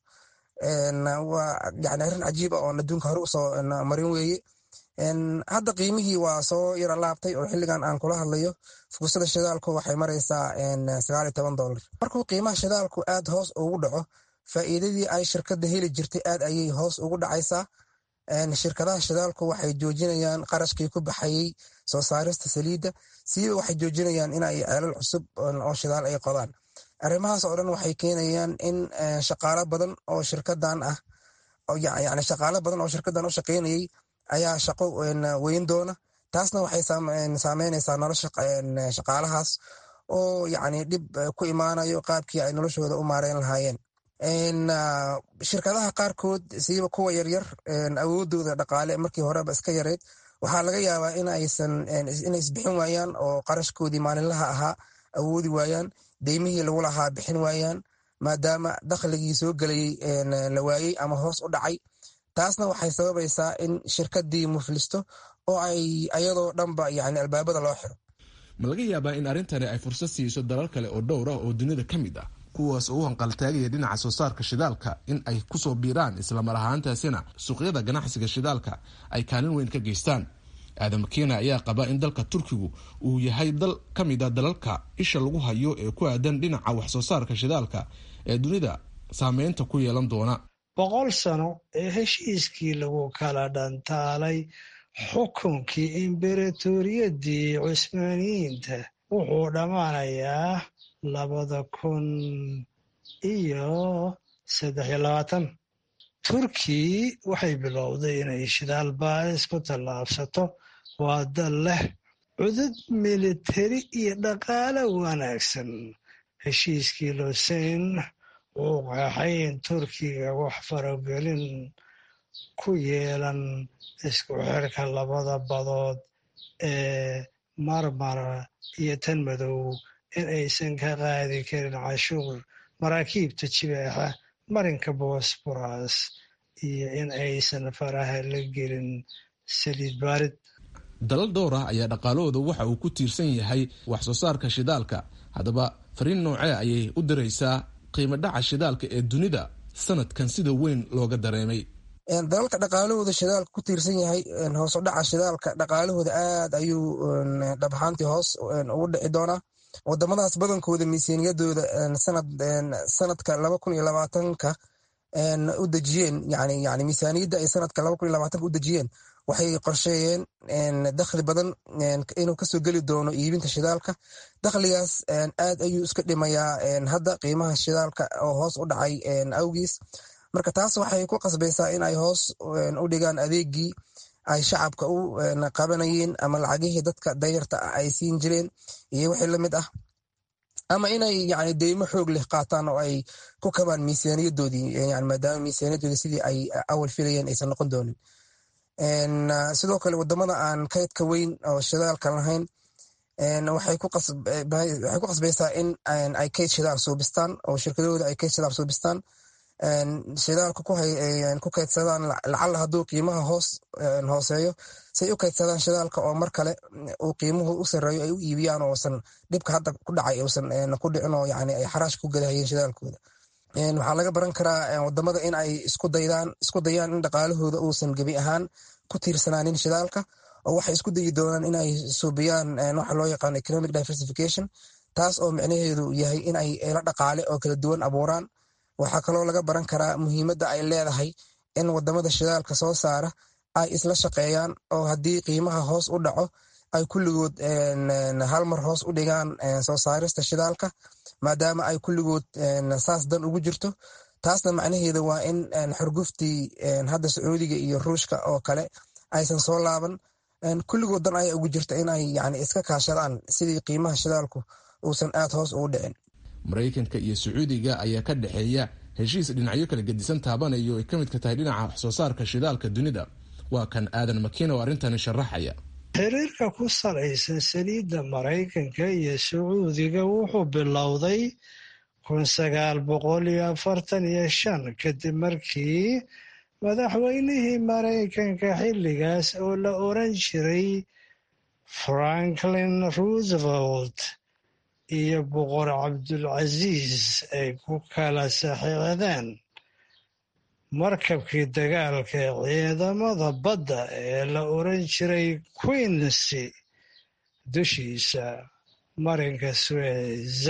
waa yani arrin cajiib ah oon adduunka hore usoo marin weeye hadda qiimihii waa soo yaro laabtay oo xilligan aan kula hadlayo fuusada shidaalku waxay maraysaa sagaal iyo toban dolar markuu qiimaha shidaalku aad hoos ugu dhaco faa'iidadii ay shirkadda heli jirtay aad ayay hoos ugu dhacaysaa shirkadaha shidaalku waxay joojinayaan qarashkii ku baxayey soo saarista saliidda siiba waxay joojinayaan in ay ceelal cusub oo shidaal ay qodaan arrimahaas oo dhan waxay keenayaan in shaqaalo badan oo shirkadan ah yani shaqaalo badan oo shirkadan u shaqaynayay ayaa shaqo weyn doona taasna waxay saameynaysaa nolosha shaqaalahaas oo yani dhib ku imaanayo qaabkii ay noloshooda u maareyn lahaayeen shirkadaha qaarkood siiba kuwa yaryar awoodooda dhaqaale markii horeba iska yareyd waxaa laga yaabaa inay isbixin waayaan oo qarashkoodii maalinlaha ahaa awoodi waayaan deymihii lagu lahaa bixin waayaan maadaama dakhligii soo gelayey la waayey ama hoos u dhacay taasna waxay sababaysaa in shirkadii muflisto oo ay ayadoo dhanba yani albaabada loo xiro ma laga yaabaa in arrintani ay fursad siiso dalal kale oo dhowr ah oo dunida ka mid ah kuwaas oo u hanqaltaagaya dhinaca soo saarka shidaalka in ay kusoo biiraan islamar ahaantaasina suuqyada ganacsiga shidaalka ay kaalin weyn ka geystaan aadam keena ayaa qaba in dalka turkigu uu yahay dal ka mid a dalalka isha lagu hayo ee ku aadan dhinaca wax soo saarka shidaalka ee dunida saameynta ku yeelan doona boqol sano ee heshiiskii lagu kala dhantaalay xukunkii imberatooriyadii cusmaaniyiinta wuxuu dhammaanayaa labada kun iyo saddex iyo labaatan turki waxay bilowday inay shidaal baadis ku tallaabsato waa dal leh cudud militari iyo dhaqaale wanaagsan heshiiskii loseyn wuu qeexay in turkiga wax faragelin ku yeelan isku xirka labada badood ee marmara iyo tan madow in aysan ka qaadi karin cashuur maraakiibta jibeexa marinka bosboras iyo in aysan faraha la gelin saliid baarid dalal dhowr ah ayaa dhaqaalahooda waxa uu ku tiirsan yahay wax soo saarka shidaalka haddaba fariin noocee ayay u diraysaa qiimo dhaca shidaalka ee dunida sanadkan sida weyn looga dareemay dalalka dhaqaalahooda shidaalka ku tiirsan yahay hoos u dhaca shidaalka dhaqaalahooda aad ayuu dhabahaantii hoos ugu dhici doonaa wadamadaas badankooda miisaaniyadooda sanadka laba kun iyo labaatanka u dejiyeen yani yani miisaaniyadda ay sanadka laba kun iyo labaatanka u dejiyeen waxay qorsheeyeen dakhli badan inuu kasoo geli doono iibinta shidaalka dakhligaas aad ayuu iska dhimayaa hadda qiimaha shidaalka oo hoos u dhacay awgiis marka taas waxay ku qasbaysaa in ay hoos u dhigaan adeegii ay shacabka u qabanayeen ama lacagihii dadka dayarta ah ay siin jireen iyo wixii lamid ah ama inay yani deymo xoog leh qaataan oo ay ku kabaan miisaaniyadoodii maadaama miisaaniyadoodii sidii ay awal filayeen aysan noqon doonin sidoo kale wadamada aan kaydka weyn oo shidaalka lahayn waxay ku qasbaysaa in ay kayd shidaal suubistaan oo shirkadahooda ay kayd shidaal suubistaan shidaalka ku kaydsadaan lacala hadduu qiimaha hoos hooseeyo say u kaydsadaan shidaalka oo mar kale uu qiimuhu u sareeyo ay u iibiyaan oosan dhibka hadda ku dhacay uusan ku dhicin oo yani ay xaraash ku gadahayeen shidaalkooda waxaa laga baran karaa wadamada in ay isku daydaan isku dayaan in dhaqaalahooda uusan gebi ahaan ku tiirsanaanin shidaalka oo waxay isku dayi doonaan in ay suubiyaan waxa loo yaqaano economic diversification taas oo micnaheedu yahay in ay la dhaqaale oo kala duwan abuuraan waxaa kaloo laga baran karaa muhiimadda ay leedahay in wadamada shidaalka soo saara ay isla shaqeeyaan oo haddii qiimaha hoos u dhaco ay kulligood hal mar hoos u dhigaan soo saarista shidaalka maadaama ay kulligood saas dan ugu jirto taasna macnaheedu waa in xurguftii hadda sacuudiga iyo ruushka oo kale aysan soo laaban kulligood dan ayaa ugu jirta inay yani iska kaashadaan sidii qiimaha shidaalku uusan aad hoos ugu dhicin maraykanka iyo sacuudiga ayaa ka dhexeeya heshiis dhinacyo kala gedisan taabanayo ay ka midka tahay dhinaca waxsoo saarka shidaalka dunida waa kan aadan makiin oo arrintani sharaxaya xiriirka ku salaysan saliidda maraykanka iyo sacuudiga wuxuu bilowday kun sagaal boqol iyo afartan iyo shan kadib markii madaxweynihii maraykanka xilligaas oo la oran jiray franklin roosevelt iyo boqor cabdulcasiis ay ku kala saxiixdeen markabkii dagaalka ee ciidamada badda ee la oran jiray queensy dushiisa marinka suez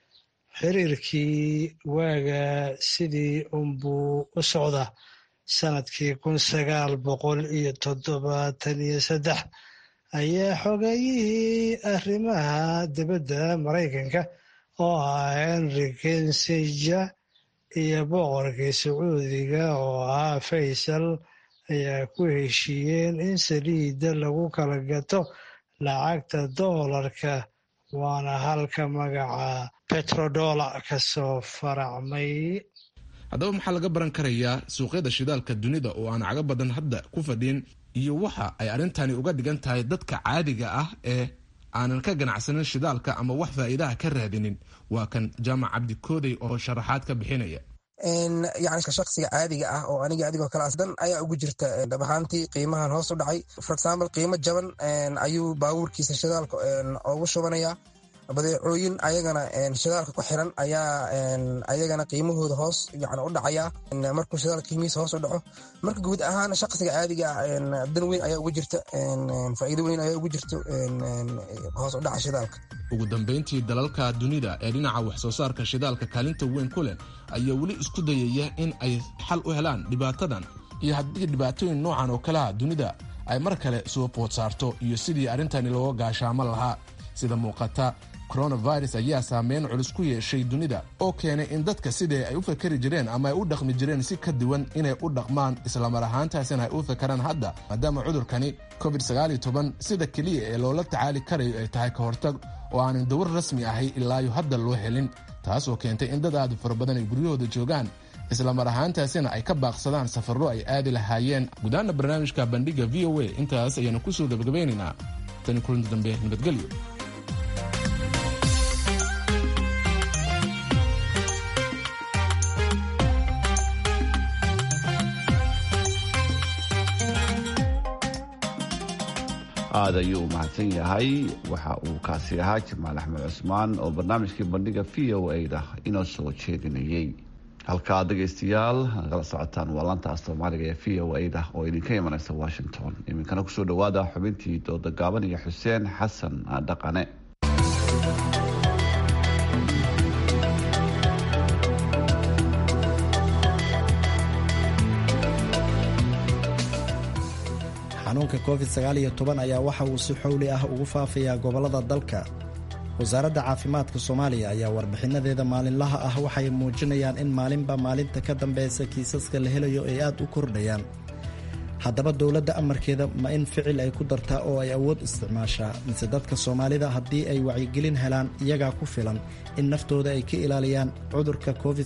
xiriirkii waaga sidii unbuu u socda sanadkii kun sagaal boqol iyo toddobaatan iyo saddex ayaa xogeeyihii arrimaha dibadda maraykanka oo ah henry kinsinger iyo boqorkii sacuudiga oo ahaa faysal ayaa ku heshiiyeen in saliidda lagu kala gato lacagta doolarka waana halka magaca betrodola ka soo faracmay haddaba maxaa laga baran karayaa suuqyada shidaalka dunida oo aan caga badan hadda ku fadhin iyo waxa ay arrintani uga dhigan tahay dadka caadiga ah ee aanan ka ganacsanin shidaalka ama wax faa'iidaha ka raadinin waa kan jaamac cabdi koodey oo sharaxaad ka bixinaya yani shaksiga caadiga ah oo aniga adigoo kale dan ayaa ugu jirta dhab ahaantii qiimahan hoos u dhacay for example qiimo jaban ayuu baabuurkiisa shidaalka ugu shubanaya badeecooyin ayagana shidaalka ku xiran ayaa ayagana qiimahooda hoos yani u dhacaya markuu shidaalka qiimihiisa hoos u dhaco marka guud ahaan shaqsiga caadiga ah dan weyn ayaa ugu jirta faa'iido weyn ayaa ugu jirto hoos u dhaca shidaalka ugu dambayntii dalalka dunida ee dhinaca waxsoo saarka shidaalka kaalinta weyn ku leh ayaa weli isku dayaya in ay xal u helaan dhibaatadan iyo haddii dhibaatooyin noocan oo kaleha dunida ay mar kale soo bood saarto iyo sidii arrintani looga gaashaamo lahaa sida muuqata coronavirus ayaa saameyn culus ku yeeshay dunida oo keenay in dadka sidii ay u fakeri jireen ama ay u dhaqmi jireen si ka duwan inay u dhaqmaan islamar ahaantaasina ay u fakaraan hadda maadaama cudurkani covid sida keliya ee loola tacaali karayo ay tahay ka hortag oo aanan dawar rasmi ahay ilaayo hadda loo helin taasoo keentay in dad aad u fara badan ay guryahooda joogaan islamar ahaantaasina ay ka baaqsadaan safarro ay aadi lahaayeen gudaana barnaamijka bandhiga v o a intaas ayaanu kusoo gabagabaynaynaa tani kulanti dambe nabadgelyo aad ayuu u mahadsan yahay waxa uu kaasi ahaa jamaal axmed cusmaan oo barnaamijkii bandhiga v o a da inoo soo jeedinayay halkaa dhegaystayaal nagala socotaan waa laanta soomaaliga ee v o a da oo idinka imanaysa washington iminkana kusoo dhawaada xubintii dooda gaaban iyo xuseen xasan dhaqane xanuunka covid sagaal iyo toban ayaa waxa uu si xowli ah ugu faafayaa gobollada dalka wasaaradda caafimaadka soomaaliya ayaa warbixinadeeda maalinlaha ah waxay muujinayaan in maalinba maalinta ka dambeysa kiisaska la helayo ay aad u kordhayaan haddaba dowladda amarkeeda ma in ficil ay ku dartaa oo ay awood isticmaashaa mise dadka soomaalida haddii ay wacyigelin helaan iyagaa ku filan in naftooda ay ka ilaaliyaan cudurka covid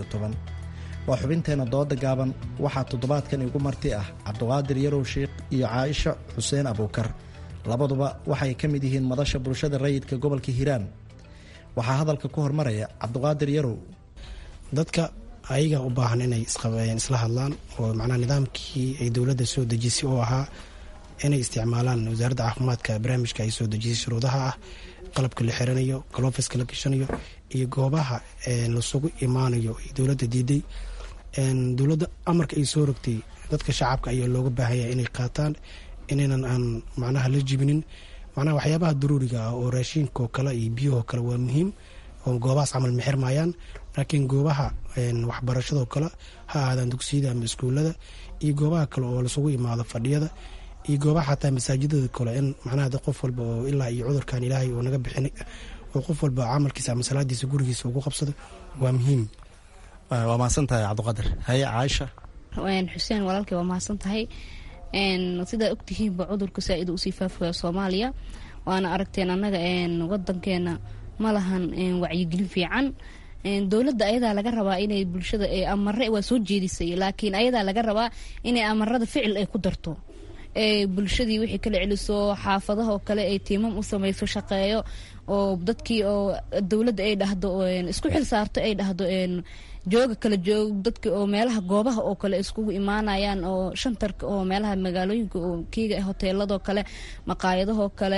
waa xubinteenna dooda gaaban waxaa toddobaadkan igu marti ah cabduqaadir yarow sheikh iyo caaisha xuseen abuukar labaduba waxay ka mid yihiin madasha bulshada rayidka gobolka hiiraan waxaa hadalka ku hormaraya cabduqaadir yarow dadka ayaga u baahan inay isla hadlaan oo macnaha nidaamkii ay dowladda soo dejisay oo ahaa inay isticmaalaan wasaaradda caafimaadka barnaamijka ay soo dejisay shuruudaha ah qalabka la xiranayo galoofiska la gashanayo iyo goobaha lasugu imaanayo ay dowladda diiday dowladda amarka ay soo rogtay dadka shacabka ayaa looga baahanya inay qaataan inaynan aan macnaha la jibinin macnaha waxyaabaha daruuriga ah oo raashiinkaoo kale iyo biyahoo kale waa muhiim oo goobahaas camal ma xirmaayaan laakiin goobaha waxbarashadoo kale ha ahaadaan dugsiyada ama iskuulada iyo goobaha kale oo lasugu imaado fadhiyada iyo goobaha xataa masaajidada kale in macnaha qof walba oo ilaa iyo cudurkan ilaahay oo naga bixin oo qof walba camalkiisa ama salaadiisa gurigiisa ugu qabsado waa muhiim waa mahadsan tahay cabdiqadir haye caaisha xuseen walaalkay waa mahadsan tahay sidaa ogtihiinba cudurka saa-id usii faafaya soomaaliya waana aragteen annaga wadankeena ma lahan wacyigelin fiican dowladda ayadaa laga rabaa inay bulshada amare waa soo jeedisay laakiin ayadaa laga rabaa inay amarada ficil ay ku darto bulshadii wixii kala celiso xaafadaha oo kale ay tiimam u samayso shaqeeyo oo dadkii oo dowladda ay dhahdo isku xil saarto ay dhahdo jooga kala joog dadki oo meelaha goobaha oo kale iskugu imaanayaan oo shantarka oo meelaha magaalooyinka oo kiiga hoteeladoo kale maqaayadahoo kale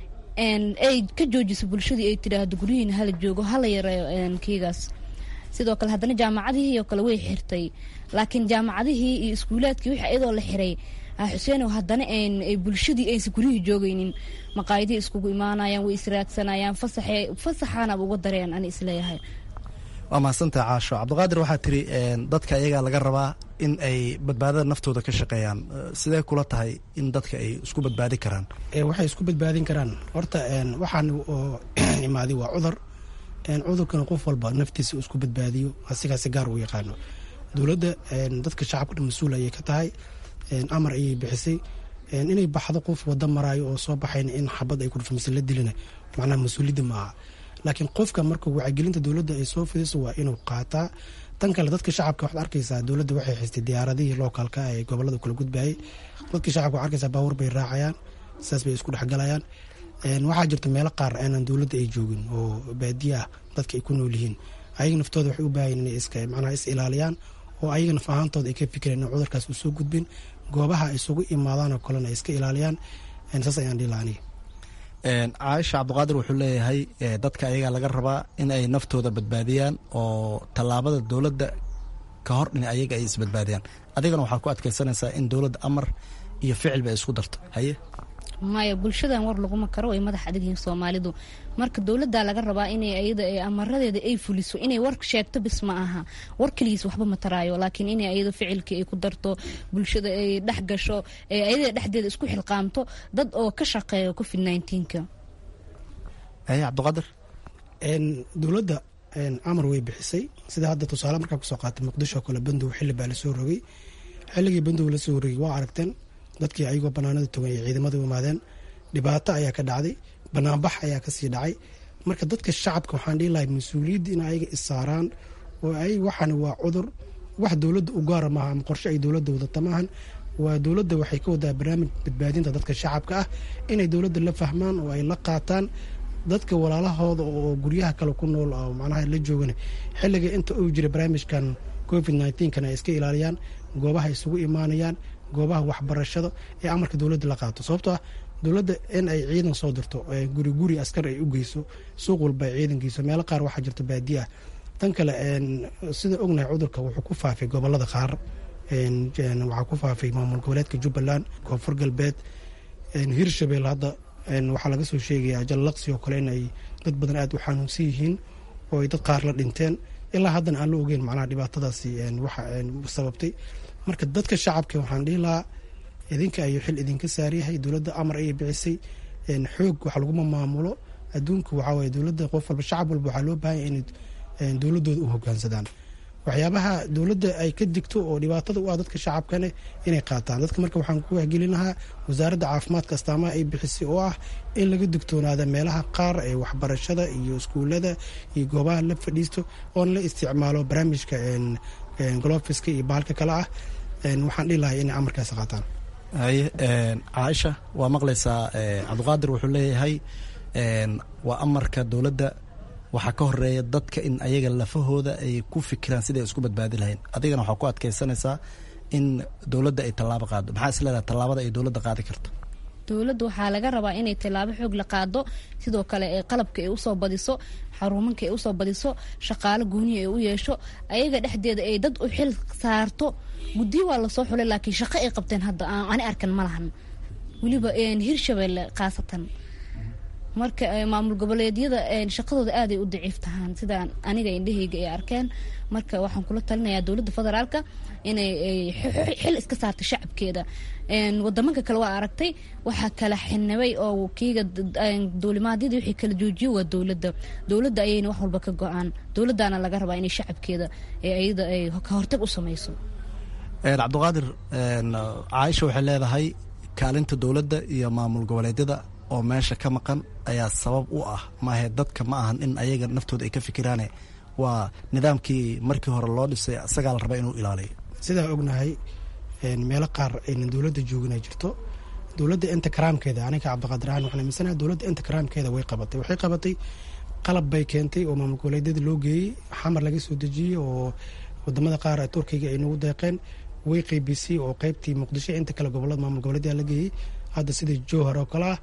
ay ka joojiso bulshadii ay tidhaahdo guryihiina hala joogo hala yareeyo kiigaas sidoo kale haddana jaamacadihii oo kale way xirtay laakiin jaamacadihii iyo iskuulaadkii wixii iyadoo la xiray xuseenow haddana bulshadii aysan guryihii joogaynin maqaayadihii iskugu imaanayaan way israadsanayaan fasaxaanaba uga dareen ani isleeyahay waa mahadsantaha caasho cabdiqaadir waxaa tiri dadka iyagaa laga rabaa in ay badbaadada naftooda ka shaqeeyaan sidee kula tahay in dadka ay isku badbaadin karaan waxay isku badbaadin karaan horta waxaan oo imaaday waa cudur cudurkana qof walba naftiisa isku badbaadiyo asigaasi gaar uu yaqaano dowladda dadka shacabka dhan mas-uul ayay ka tahay amar ayay bixisay inay baxdo qof wada maraayo oo soo baxayn in xabad ay ku dhufto mise la dilina macnaha mas-uuliyadda ma aha laakiin qofka marka wacyigelinta dowladda ay soo fidiso waa inuu qaataa tan kale dadka shacabka waxaad arkaysaa dowladda waxay xistay diyaaradihii lookalka ee gobolada kula gudbayay dadka shacabka waxad arkaysaa baabuur bay raacayaan sidaas bay isku dhexgalayaan waxaa jirta meelo qaar aanan dowladda ay joogin oo baadiye ah dadka ay ku nool yihiin ayaga naftooda waxay u baahayen inay iska macnaha is ilaaliyaan oo ayaga naf ahaantooda ay ka fikireen in cudurkaas uu soo gudbin goobaha isugu imaadaan oo kalena ay iska ilaaliyaan saas ayaan dhihi lahaa caaisha cabdiqaadir wuxuu leeyahay dadka ayagaa laga rabaa in ay naftooda badbaadiyaan oo tallaabada dowladda ka hor in ayaga ay isbadbaadiyaan adigana waxaa ku adkaysanaysaa in dowladda amar iyo ficilba ay isku darto haye maya bulshadan war laguma karo ay madax adag yihiin soomaalidu marka dowladda laga rabaa inay ayada amaradeeda ay fuliso inay war sheegto bis ma aha war keligiis waxba ma taraayo laakiin inay ayada ficilkii ay ku darto bulshada ay dhex gasho ee ayada dhexdeeda isku xilqaamto dad oo ka shaqeeyo covid nineteenka haye cabdiqaadir dowladda amar way bixisay sida hadda tusaale markaa kusoo qaatay muqdisho kale bandow xilli baa lasoo rogay xilligii bandow lasoo rogay waa aragteen dadkii ayagoo banaanada togan ay ciidamada u imaadeen dhibaato ayaa ka dhacday banaanbax ayaa kasii dhacay marka dadka shacabka waxaan dhihi lahay mas-uuliyadda in ayaga issaaraan oo ay waxaan waa cudur wax dowladda u gaara maaha ama qorshe ay dowladda wadata maahan waa dowladda waxay ka wadaa barnaamij badbaadinta dadka shacabka ah inay dowladda la fahmaan oo ay la qaataan dadka walaalahooda oo guryaha kale ku nool oo macnaha la joogana xilliga inta uu jira barnaamijkan covid nneteen-kan ay iska ilaaliyaan goobaha isugu imaanayaan goobaha waxbarashada ee amarka dowladda la qaato sababtoo ah dowladda in ay ciidan soo dirto guri guri askar ay u geyso suuq walba ay ciidan geyso meelo qaar waxaa jirta baadiye ah tan kale sida ognahay cudurka wuxuu ku faafay gobolada qaar waxaa ku faafay maamul goboleedka jubbaland koonfur galbeed hirshabeel hadda waxaa laga soo sheegayaa jallaqsi oo kale in ay dad badan aada u xanuunsan yihiin oo ay dad qaar la dhinteen ilaa haddana aan la ogeyn macnaha dhibaatadaasi waxa sababtay marka dadka shacabka waxaan dhihi lahaa idinka ayuu xil idinka saaryahay dowladda amar ayay bicisay xoog wax laguma maamulo adduunka waxaa waye dowladda qof walba shacab walba waxaa loo baahanya inay dowladooda u hogaansadaan waxyaabaha dowladda ay ka digto oo dhibaatada u ah dadka shacabkane inay qaataan dadka marka waxaan ku wahgelin lahaa wasaaradda caafimaadka astaamaha ay bixisay oo ah in laga digtoonaada meelaha qaar ee waxbarashada iyo iskuulada iyo goobaha la fadhiisto oon la isticmaalo barnaamijka golofiska iyo baalka kale ah waxaan dhihi lahay inay amarkaas qaataan haye caaisha waa maqlaysaa cabdiqaadir wuxuu leeyahay waa amarka dowladda waxaa ka horeeya dadka in ayaga lafahooda ay ku fikiraan siday isku badbaadi lahayn adigana waxaa ku adkaysanaysaa in dowladda ay tallaabo qaado maxaa is leedahay tallaabada ay dowladda qaadi karto dowladda waxaa laga rabaa inay tallaabo xoog la qaado sidoo kale ee qalabka ay usoo badiso xaruumanka ay usoo badiso shaqaalo gooniya ay u yeesho ayaga dhexdeeda ay dad u xil saarto guddiyo waa lasoo xulay laakiin shaqo ay qabteen hadda ani arkan ma lahan weliba hirshabelle khaasatan marka maamul goboleedyada shaqadooda aaday u daciif tahaan sida aniga indhahayga ay arkeen marka waxaan kula talinayaa dowladda federaalka inay xil iska saarta shacabkeeda wadamanka kale waa aragtay waxaa kala xinabay oo kiiga duulimaadyadii wixii kala joojiyo waa dowladda dowladda ayayna wax walba ka go-aan dowladdaana laga rabaa inay shacabkeeda iyada ay ka hortag u samayso cabdiqaadir caaisha waxay leedahay kaalinta dowladda iyo maamul goboleedyada oo meesha ka maqan ayaa sabab u ah maahe dadka ma ahan in ayaga naftooda ay ka fikiraane waa nidaamkii markii hore loo dhisay isagaa la raba inuu ilaaliyo sidaa ognahay meelo qaar aynan dowladda joogin ay jirto dowladda inta karaamkeeda aniga cabdiqaadir ahaan waxaan aaminsanaha dowladda inta karaamkeeda way qabatay waxay qabatay qalab bay keentay oo maamul goboleedyada loo geeyey xamar laga soo dejiyey oo wadamada qaar turkiga ay nagu deeqeen way qeybisay oo qeybtii muqdisho inta kale gobolada maamul goboleedyaa la geeyey hadda sida jowhar oo kale ah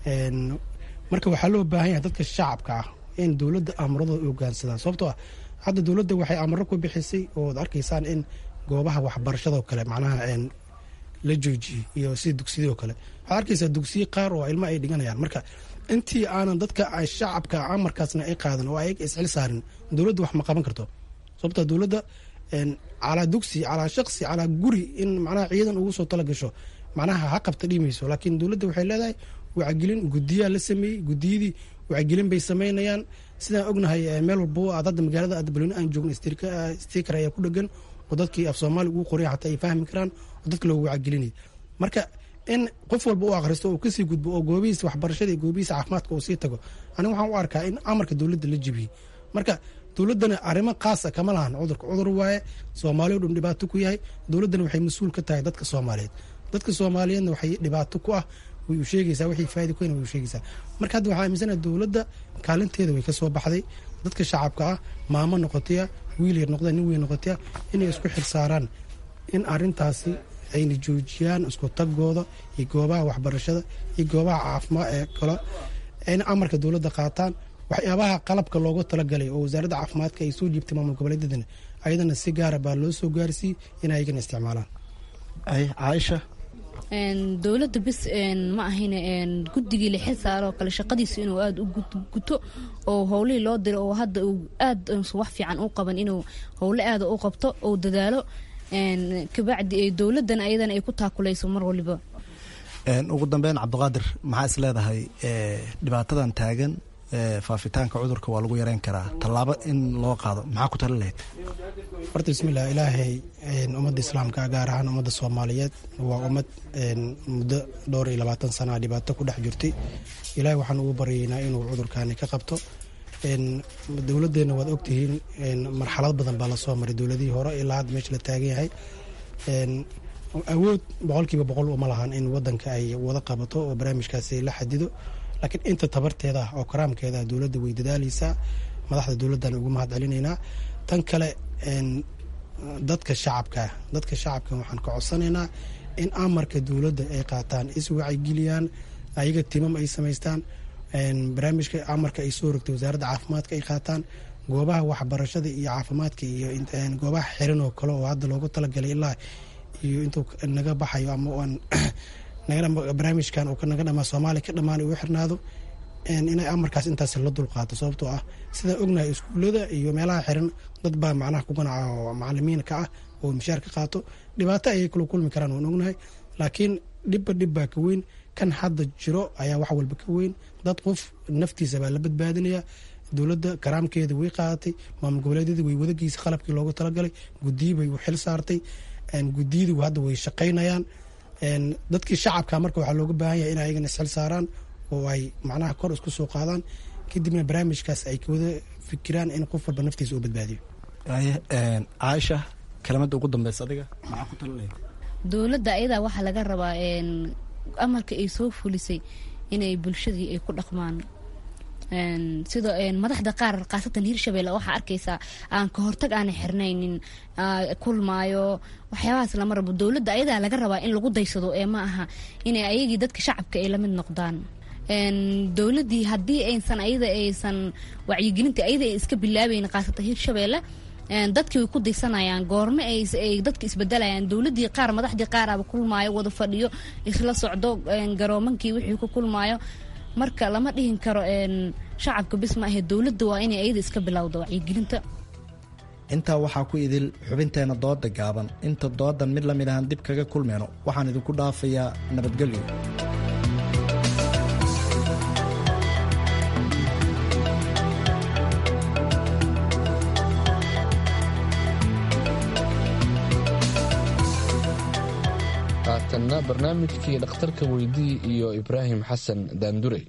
marka waxaa loo baahan yahay dadka shacabka ah in dowladda amuradooda u hogaansadaan sababtoo ah hadda dowladda waxay amaro ku bixisay ooad arkaysaan in goobaha waxbarashadoo kale macnaha la joojiyey iyo sida dugsiyadoo kale waxaad arkaysaa dugsiye qaar oo ilmo ay dhiganayaan marka intii aanan dadka shacabka amarkaasna ay qaadan oo ay isxil saarin dowladda wax ma qaban karto sababtoo dowladda calaa dugsi calaa shaqsi calaa guri in macnaha ciidan ugu soo tala gasho macnaha ha qabta dhimayso laakiin dowladda waxay leedahay wacgelin gudiyaa la sameeyey gudiyadii wacgelin bay sameynayaan sidaan ognahay meel walbo aad hadda magaalada adbalweyne aan joogno stiker ayaa ku dhegan oo dadkii af soomaali ugu qoray xataa ay fahmi karaan oo dadka loogu wacgelinaya marka in qof walba u akhristo oo kasii gudbo oo goobihiisa waxbarashada iyo goobihiisa caafimaadka uu sii tago aniga waxaan u arkaa in amarka dowladda la jebiyey marka dowladdana arrimo khaasa kama lahan cudurka cudur waaye soomaaliya o dhan dhibaato ku yahay dowladdana waxay mas-uul ka tahay dadka soomaaliyeed dadka soomaaliyeedna waxay dhibaato ku ah way u sheegaysaa waxay faa'ida ku way u sheegaysaa marka hadda waxaa aaminsanaha dowladda kaalinteeda way ka soo baxday dadka shacabka ah maamo noqotaya wiil yar noqda nin weyn noqotaya inay isku xil saaraan in arrintaasi ayna joojiyaan isku tagooda iyo goobaha waxbarashada iyo goobaha caafimaad ee kale ayna amarka dowladda qaataan waxyaabaha qalabka loogu talagalay oo wasaaradda caafimaadka ay soo jiibtay maamul goboleedyadana ayadana si gaara baa loo soo gaarsiiyey in ayagana isticmaalaan caaisha dowladda bis ma ahayne guddigii la xil saaro kale shaqadiisa inuu aada u guto oo howlihii loo diro oo hadda uu aad wax fiican u qaban inuu howle aada u qabto oo dadaalo kabacdi dowladdan ayadana ay ku taakulayso mar waliba ugu dambeyn cabdiqaadir maxaa is leedahay dhibaatadan taagan faafitaanka cudurka waa lagu yareyn karaa tallaabo in loo qaado maxaa ku tali lahayd horta bismillah ilaahay ummadda islaamka gaar ahaan ummadda soomaaliyeed waa ummad muddo dhowr iyo labaatan sana dhibaato ku dhex jirtay ilaahay waxaan ugu baryaynaa inuu cudurkaani ka qabto dowladdeena waad ogtihiin marxalad badan baa lasoo maray dowladihii hore ilaa hadda meesha la taagan yahay awood boqolkiiba boqol uma lahan in wadanka ay wada qabato oo barnaamijkaasi la xadido laakiin inta tabarteeda ah oo karaamkeeda dowladda way dadaaleysaa madaxda dowladdan ugu mahad celinaynaa tan kale dadka shacabkaa dadka shacabka waxaan ka codsanaynaa in amarka dowladda ay qaataan iswacyigeliyaan ayaga timam ay samaystaan barnaamijka amarka ay soo rogtay wasaaradda caafimaadka ay qaataan goobaha waxbarashada iyo caafimaadka iyo goobaha xiran oo kale oo hadda loogu talagalay ilaa iyo intuu naga baxayo ama barnaamijkan uu naga dhamaa soomaaliya ka dhammaan uu xirnaado inay amarkaas intaas la dulqaato sababtoo ah sidaan ognahay iskuullada iyo meelaha xiran dad baa macnaha ku ganaca oo macalimiin ka ah oo mishaar ka qaato dhibaato ayay kula kulmi karaan waan ognahay laakiin dhibba dhibbaa ka weyn kan hadda jiro ayaa wax walba ka weyn dad qof naftiisa baa la badbaadinaya dowladda karaamkeeda way qaadatay maamul goboleedyada way wadagiisa qalabkii loogu talagalay gudiyi bay u xil saartay gudiyadu hadda way shaqaynayaan dadkii shacabka marka waxaa looga baahan yahay in ayagana isxil saaraan oo ay macnaha kor isku soo qaadaan kadibna barnaamijkaas ay wada fikiraan in qof walba naftiisa uu badbaadiyo caaisha kelimada ugu dambeysa adiga maxaa ku talinaya dowladda ayadaa waxaa laga rabaa amarka ay soo fulisay inay bulshadii ay ku dhaqmaan sida madaxda qaar khaasatan hirshabelle waxaa arkaysaa aan ka hortag aanay xirnaynin kulmaayo waxyaabahaas lama rabo dowladda ayadaa laga rabaa in lagu daysado ee ma aha inay ayagii dadka shacabka ay lamid noqdaan dowladii haddii aysan ayada aysan wacyigelinta ayada ay iska bilaabayn khaasatan hirshabelle dadkii way ku daysanayaan goorme ay dadka isbedelayaan dowladii qaar madaxdii qaaraba kulmaayo wada fadhiyo isla socdo garoomankii wixii ku kulmaayo marka lama dhihin karo shacabka bis ma ahe dowladda waa inay ayada iska bilowda wacyigelinta intaa waxaa ku idil xubinteena dooda gaaban inta doodan mid lamid ahaan dib kaga kulmeyno waxaan idinku dhaafayaa nabadgelyo haatanna barnaamijkii dhakhtarka weydii iyo ibraahim xasan daandurey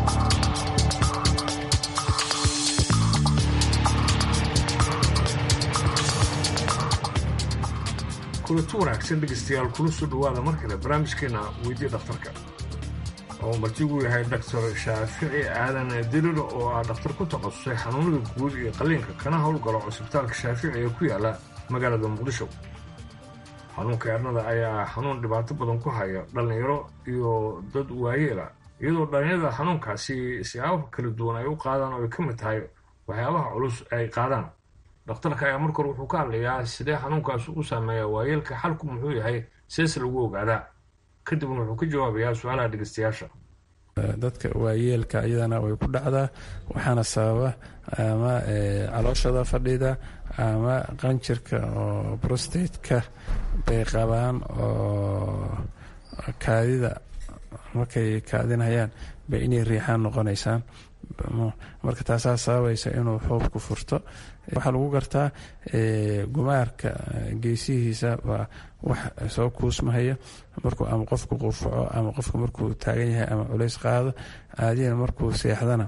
kulanti wanaagsan dhegeystayaal kula soo dhawaada mar kale barnaamijkeena weydiya dhakhtarka oo martigu yahay doctor shaafici aadan dirir oo ah dhakhtar ku takhasusay xanuunada guud iyo qalliinka kana howlgalo cusbitaalka shaafici ee ku yaala magaalada muqdisho xanuunka eernada ayaa xanuun dhibaato badan ku haya dhallinyaro iyo dad waayeela iyadoo dhallinyarada xanuunkaasi siyaabo kala duwan ay u qaadaan oo ay ka mid tahay waxyaabaha culus ay qaadaan dhakhtarka ayaa markor wuxuu ka hadlayaa sidee xanuunkaas u saameeya waayeelka xalku muxuu yahay seese lagu ogaadaa kadibna wuxuu ka jawaabayaa su-aalaha dhegeystayaasha dadka waayeelka iyadana way ku dhacdaa waxaana sababa ama calooshada fadhida ama qanjirka oo brostateka bay qabaan oo kaadida markay kaadinayaan bay inay riixaan noqonaysaan marka taasaa sababaysa inuu xoobku furto waxaa lagu gartaa gumaarka geesihiisa waa wax soo kuusmahaya markuu ama qofku qufaco ama qofku markuu taagan yahay ama culays qaado aadiyana markuu seexdana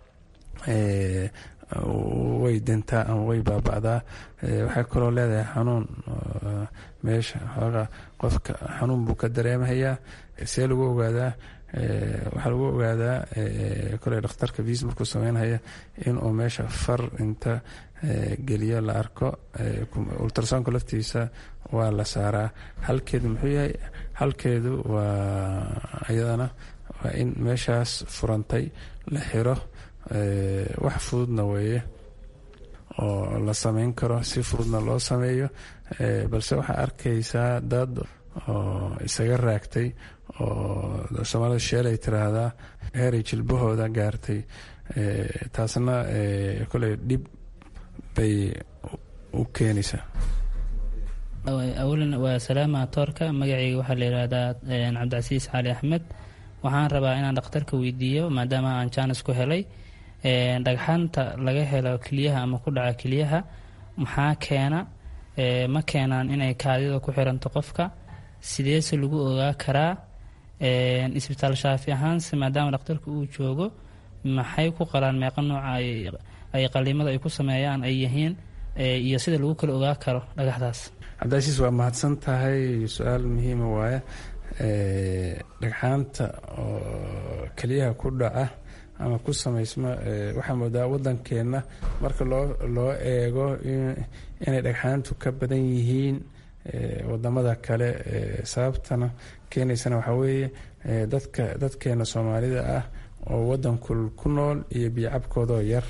way dintaa ama way baaba'daa waxay kaloo leedahay xanuun meesha xoogaa qofka xanuun buu ka dareemahayaa see lagu ogaadaa waxaa lagu ogaadaa kole dhakhtarka viis markuu sameynhaya inuu meesha far inta geliyo la arko ultrasoonka laftiisa waa la saaraa halkeedu muxuu yahay halkeedu waa iyadana waa in meeshaas furantay la xiro wax fududna weeye oo la sameyn karo si fududna loo sameeyo balse waxaa arkaysaa dad oo isaga raagtay oo soomaalida sheelay tiraahdaa heeray jilbahooda gaartay taasna koley dhib bay u keenaysaa awalan waa salaama toorka magacayga waxaa la yidhaahdaa cabdicasiis cali axmed waxaan rabaa inaan dhakhtarka weydiiyo maadaama aan jaanis ku helay dhagxaanta laga helo keliyaha ama ku dhaca keliyaha maxaa keena ma keenaan inay kaadida ku xiranto qofka sideese lagu ogaa karaa isbitaal shaafi ahaanse maadaama dhakhtarka uu joogo maxay ku qalaan meeqa nooca ay qaliimada ay ku sameeyaan ay yihiin iyo sida lagu kala ogaa karo dhagaxdaas cabdicasiis waa mahadsan tahay su-aal muhiima waaye dhagxaanta oo keliyaha ku dhaca ama ku samaysma waxaa moodaa waddankeenna marka loo loo eego inay dhagxaantu ka badan yihiin wadamada kale sababtana keenaysana waxaa weeye dadka dadkeena soomaalida ah oo waddankul ku nool iyo biyo cabkoodoo yar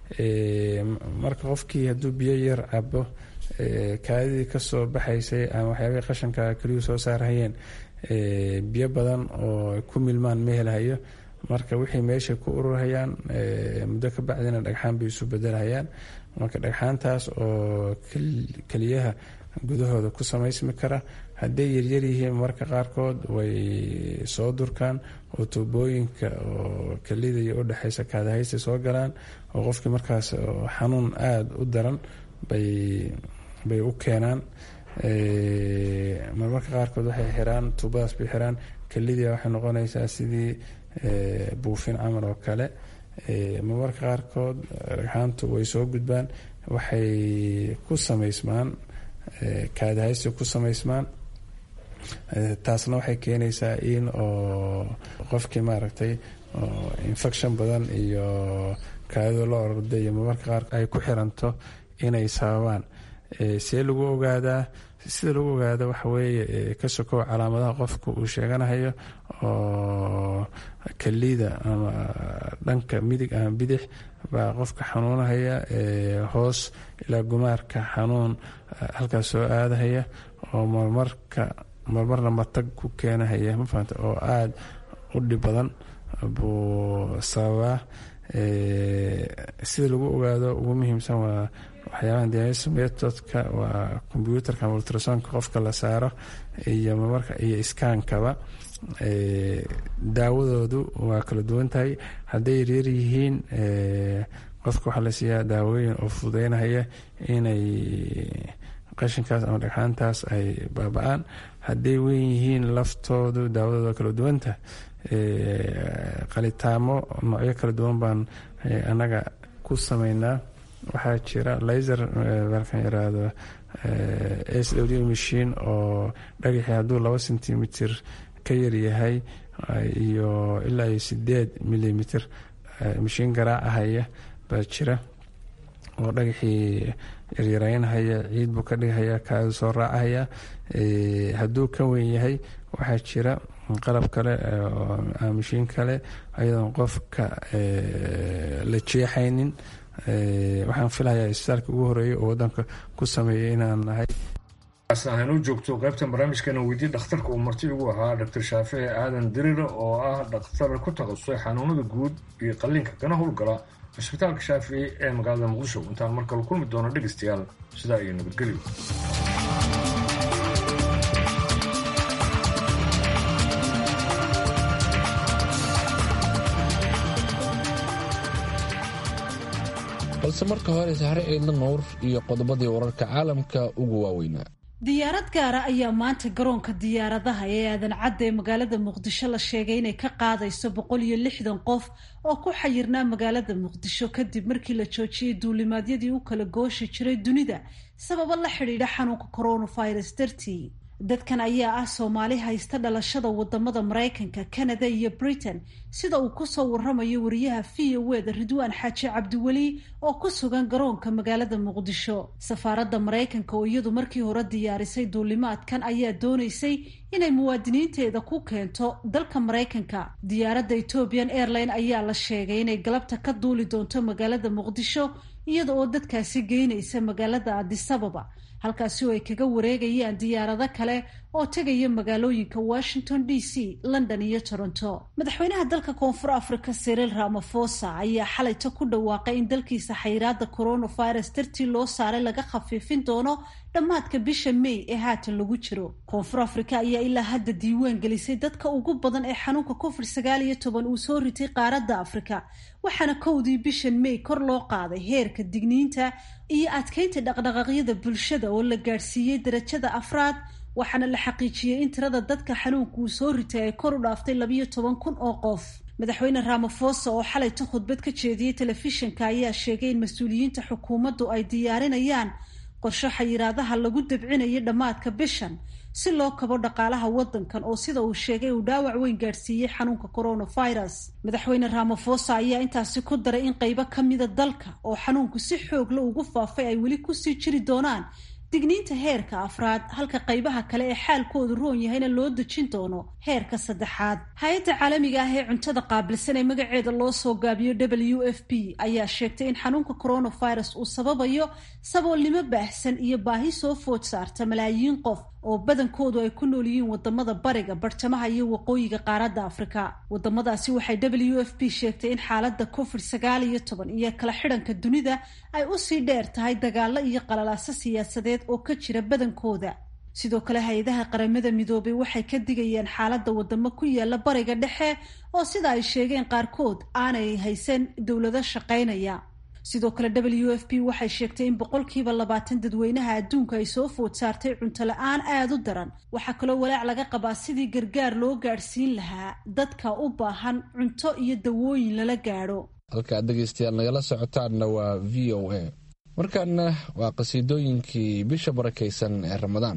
marka qofkii hadduu biyo yar cabo kaadidii kasoo baxaysay ama waxyaabahii qashanka keliyuu soo saarhayeen biyo badan oo ku milmaan ma helhayo marka wixii meesha ku ururhayaan muddo ka bacdina dhagxaan bay isu bedelhayaan marka dhagxaantaas oo keliyaha gudahooda ku samaysmi kara hadday yaryar yihiin marka qaarkood way soo durkaan oo tuubooyinka oo kelida iyo u dhexaysa kaadahaysta soo galaan oo qofkii markaas xanuun aada u daran bay bay u keenaan marmarka qaarkood waxay xiraan tuubadaas bay xiraan kelidii waxay noqonaysaa sidii buufin camal oo kale marmarka qaarkood dhagxaantu way soo gudbaan waxay ku samaysmaan kaadahaysi ku samaysmaan taasna waxay keenaysaa in oo qofkii maaragtay infection badan iyo kaadida la ororda iyo marmarka qaar ay ku xiranto inay sababaan see lagu ogaadaa sida lagu ogaada waxa weeye ka sokow calaamadaha qofka uu sheeganahayo oo kalida ama dhanka midig ama bidix baa qofka xanuunahaya hoos ilaa gumaarka xanuun halkaas soo aadahaya oo marmarka marmarna matag ku keenahaya mafahanta oo aada u dhib badan buu sababaa sida lagu ogaado ugu muhiimsan waa waxyaabaha dialysis methodka waa combyuutarka ama ultrasonka qofka la saaro iyo marmarka iyo iskaankaba daawadoodu waa kala duwan tahay hadday yaryar yihiin qofka waxaa la siiyaa daawooyin oo fududeynahaya inay qashinkaas ama dhagxaantaas ay baaba-aan hadday weyn yihiin laftoodu daawadoodu waa kala duwanta qalitaamo noocyo kala duwan baan annaga ku sameynaa waxaa jira laser markan yiraahdo s w machine oo dhagaxii hadduu laba centimeter ka yaryahay iyo ilaa iyo sideed millimeter mashiin garaacahaya baa jira oo dhagaxii yaryareynhaya ciid buu ka dhigahaya kaadu soo raacahaya hadduu ka weyn yahay waxaa jira qalab kale mashiin kale ayadoon qofka la jeexaynin waxaan filayaa isbitaalka ugu horeeyay oo wadanka ku sameeyay inaan nahay haynuu joogto qaybtan barnaamijkana weydiye dhakhtarka uu marti ugu ahaa dr shaafici aadan dirira oo ah dhakhtar ku takhasusay xanuunada guud iyo qalliinka kana howlgala cisbitaalka shaafici ee magaalada muqdisho intaan mar kale kulmi doono dhegaystayaal sidaa iyo nabadgelyo balse marka hore sahre ciidla nuur iyo qodobadii wararka caalamka ugu waaweynaa diyaarad gaara ayaa maanta garoonka diyaaradaha ee aadan cadda ee magaalada muqdisho la sheegay inay ka qaadayso boqol iyo lixdan qof oo ku xayirnaa magaalada muqdisho kadib markii la joojiyey duulimaadyadii u kala gooshi jiray dunida sababo la xidhiidha xanuunka coronavirus dartii dadkan ayaa ah soomaali haysta dhalashada wadamada maraykanka canada iyo britain sida uu kusoo waramayo wariyaha v o eda ridwaan xaaji cabdiweli oo ku sugan garoonka magaalada muqdisho safaaradda maraykanka oo iyadu markii hore diyaarisay duulimaadkan ayaa doonaysay inay muwaadiniinteeda ku keento dalka maraykanka diyaaradda ethiopian airline ayaa la sheegay inay galabta ka duuli doonto magaalada muqdisho iyada oo dadkaasi geynaysa magaalada adisababa halkaasi oo ay kaga wareegayaan diyaarado kale oo tegaya magaalooyinka washington d c london iyo toronto madaxweynaha dalka koonfur africa siriil ramafosa ayaa xalayta ku dhawaaqay in dalkiisa xayiraada coronavirus dartii loo saaray laga khafiifin doono dhammaadka bisha may ee haatan lagu jiro koonfur africa ayaa ilaa hadda diiwaan gelisay dadka ugu badan ee xanuunka covid sagaal iyo toban uu soo ritay qaaradda afrika waxaana kowdii bishan may kor loo qaaday heerka digniinta iyo adkeynta dhaqdhaqaaqyada bulshada oo la gaadhsiiyey darajada afraad waxaana la xaqiijiyey in tirada dadka xanuunka uu soo ritay ay kor u dhaaftay labayo toban kun oo qof madaxweyne ramafosa oo xalayta khudbad ka jeediyey telefishinka ayaa sheegay in mas-uuliyiinta xukuumaddu ay diyaarinayaan qorsho xayiraadaha lagu dabcinayay dhammaadka bishan si loo kabo dhaqaalaha wadankan oo sida uu sheegay uu dhaawac weyn gaadhsiiyey xanuunka coronavirus madaxweyne ramafosa ayaa intaasi ku daray in qeybo ka mida dalka oo xanuunku si xoogla ugu faafay ay weli kusii jiri doonaan digniinta heerka afraad halka qaybaha kale ee xaalkoodu roon yahayna loo dejin doono heerka saddexaad hay-adda caalamiga ah ee cuntada qaabilsan ee magaceeda loo soo gaabiyo w f p ayaa sheegtay in xanuunka coronavirus uu sababayo saboolnimo baahsan iyo baahi soo food saarta malaayiin qof oo badankoodu ay ku nool yihiin wadamada bariga bartamaha iyo waqooyiga qaaradda afrika wadamadaasi waxay w f p sheegtay in xaaladda covid sagaal iyo toban iyo kala xidhanka dunida ay usii dheer tahay dagaalo iyo qalalaaso siyaasadeed oo ka jira badankooda sidoo kale hay-adaha qaramada midoobay waxay ka digayaan xaaladda wadamo ku yaala bariga dhexe oo sida ay sheegeen qaarkood aanay haysan dowlado shaqaynaya sidoo kale w f p waxay sheegtay in boqolkiiba labaatan dadweynaha adduunka ay soo food saartay cunto la-aan aada u daran waxaa kaloo walaac laga qabaa sidii gargaar loo gaadhsiin lahaa dadka u baahan cunto iyo dawooyin lala gaadho halkaad dhegaystayaal nagala socotaanna waa v o a markaana waa qasiidooyinkii bisha barakaysan ee ramadaan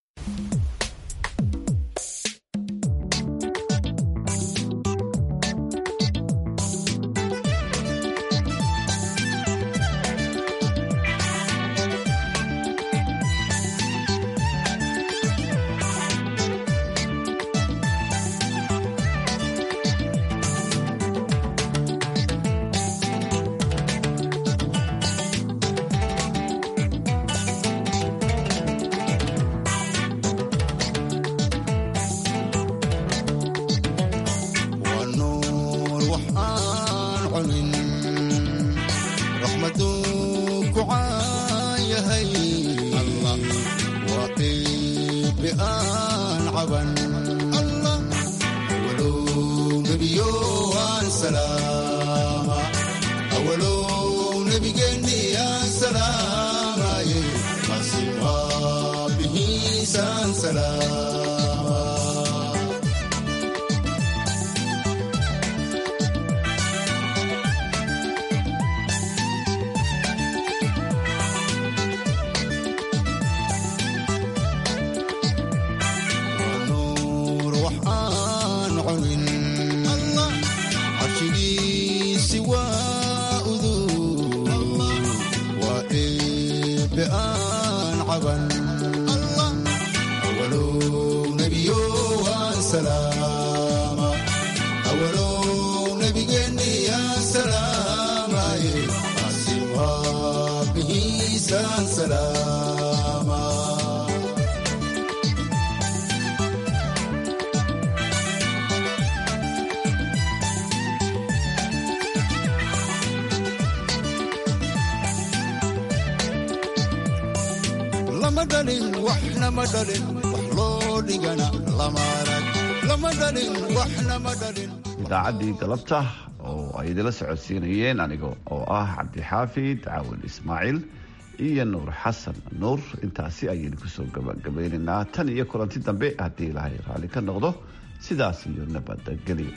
idaacaddii galabta oo ay idila socodsiinayeen aniga oo ah cabdixaafid caawil ismaaciil iyo nuur xasan nuur intaasi ayaynu kusoo gabagabeynaynaa tan iyo kulanti dambe haddii ilaahay raalli ka noqdo sidaas iyo nabadgelyo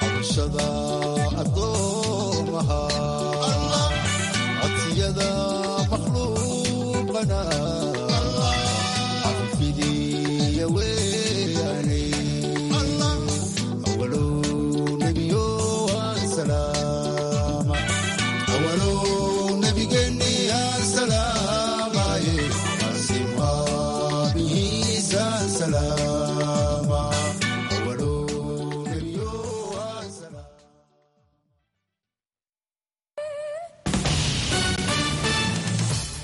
codsiyada wadaago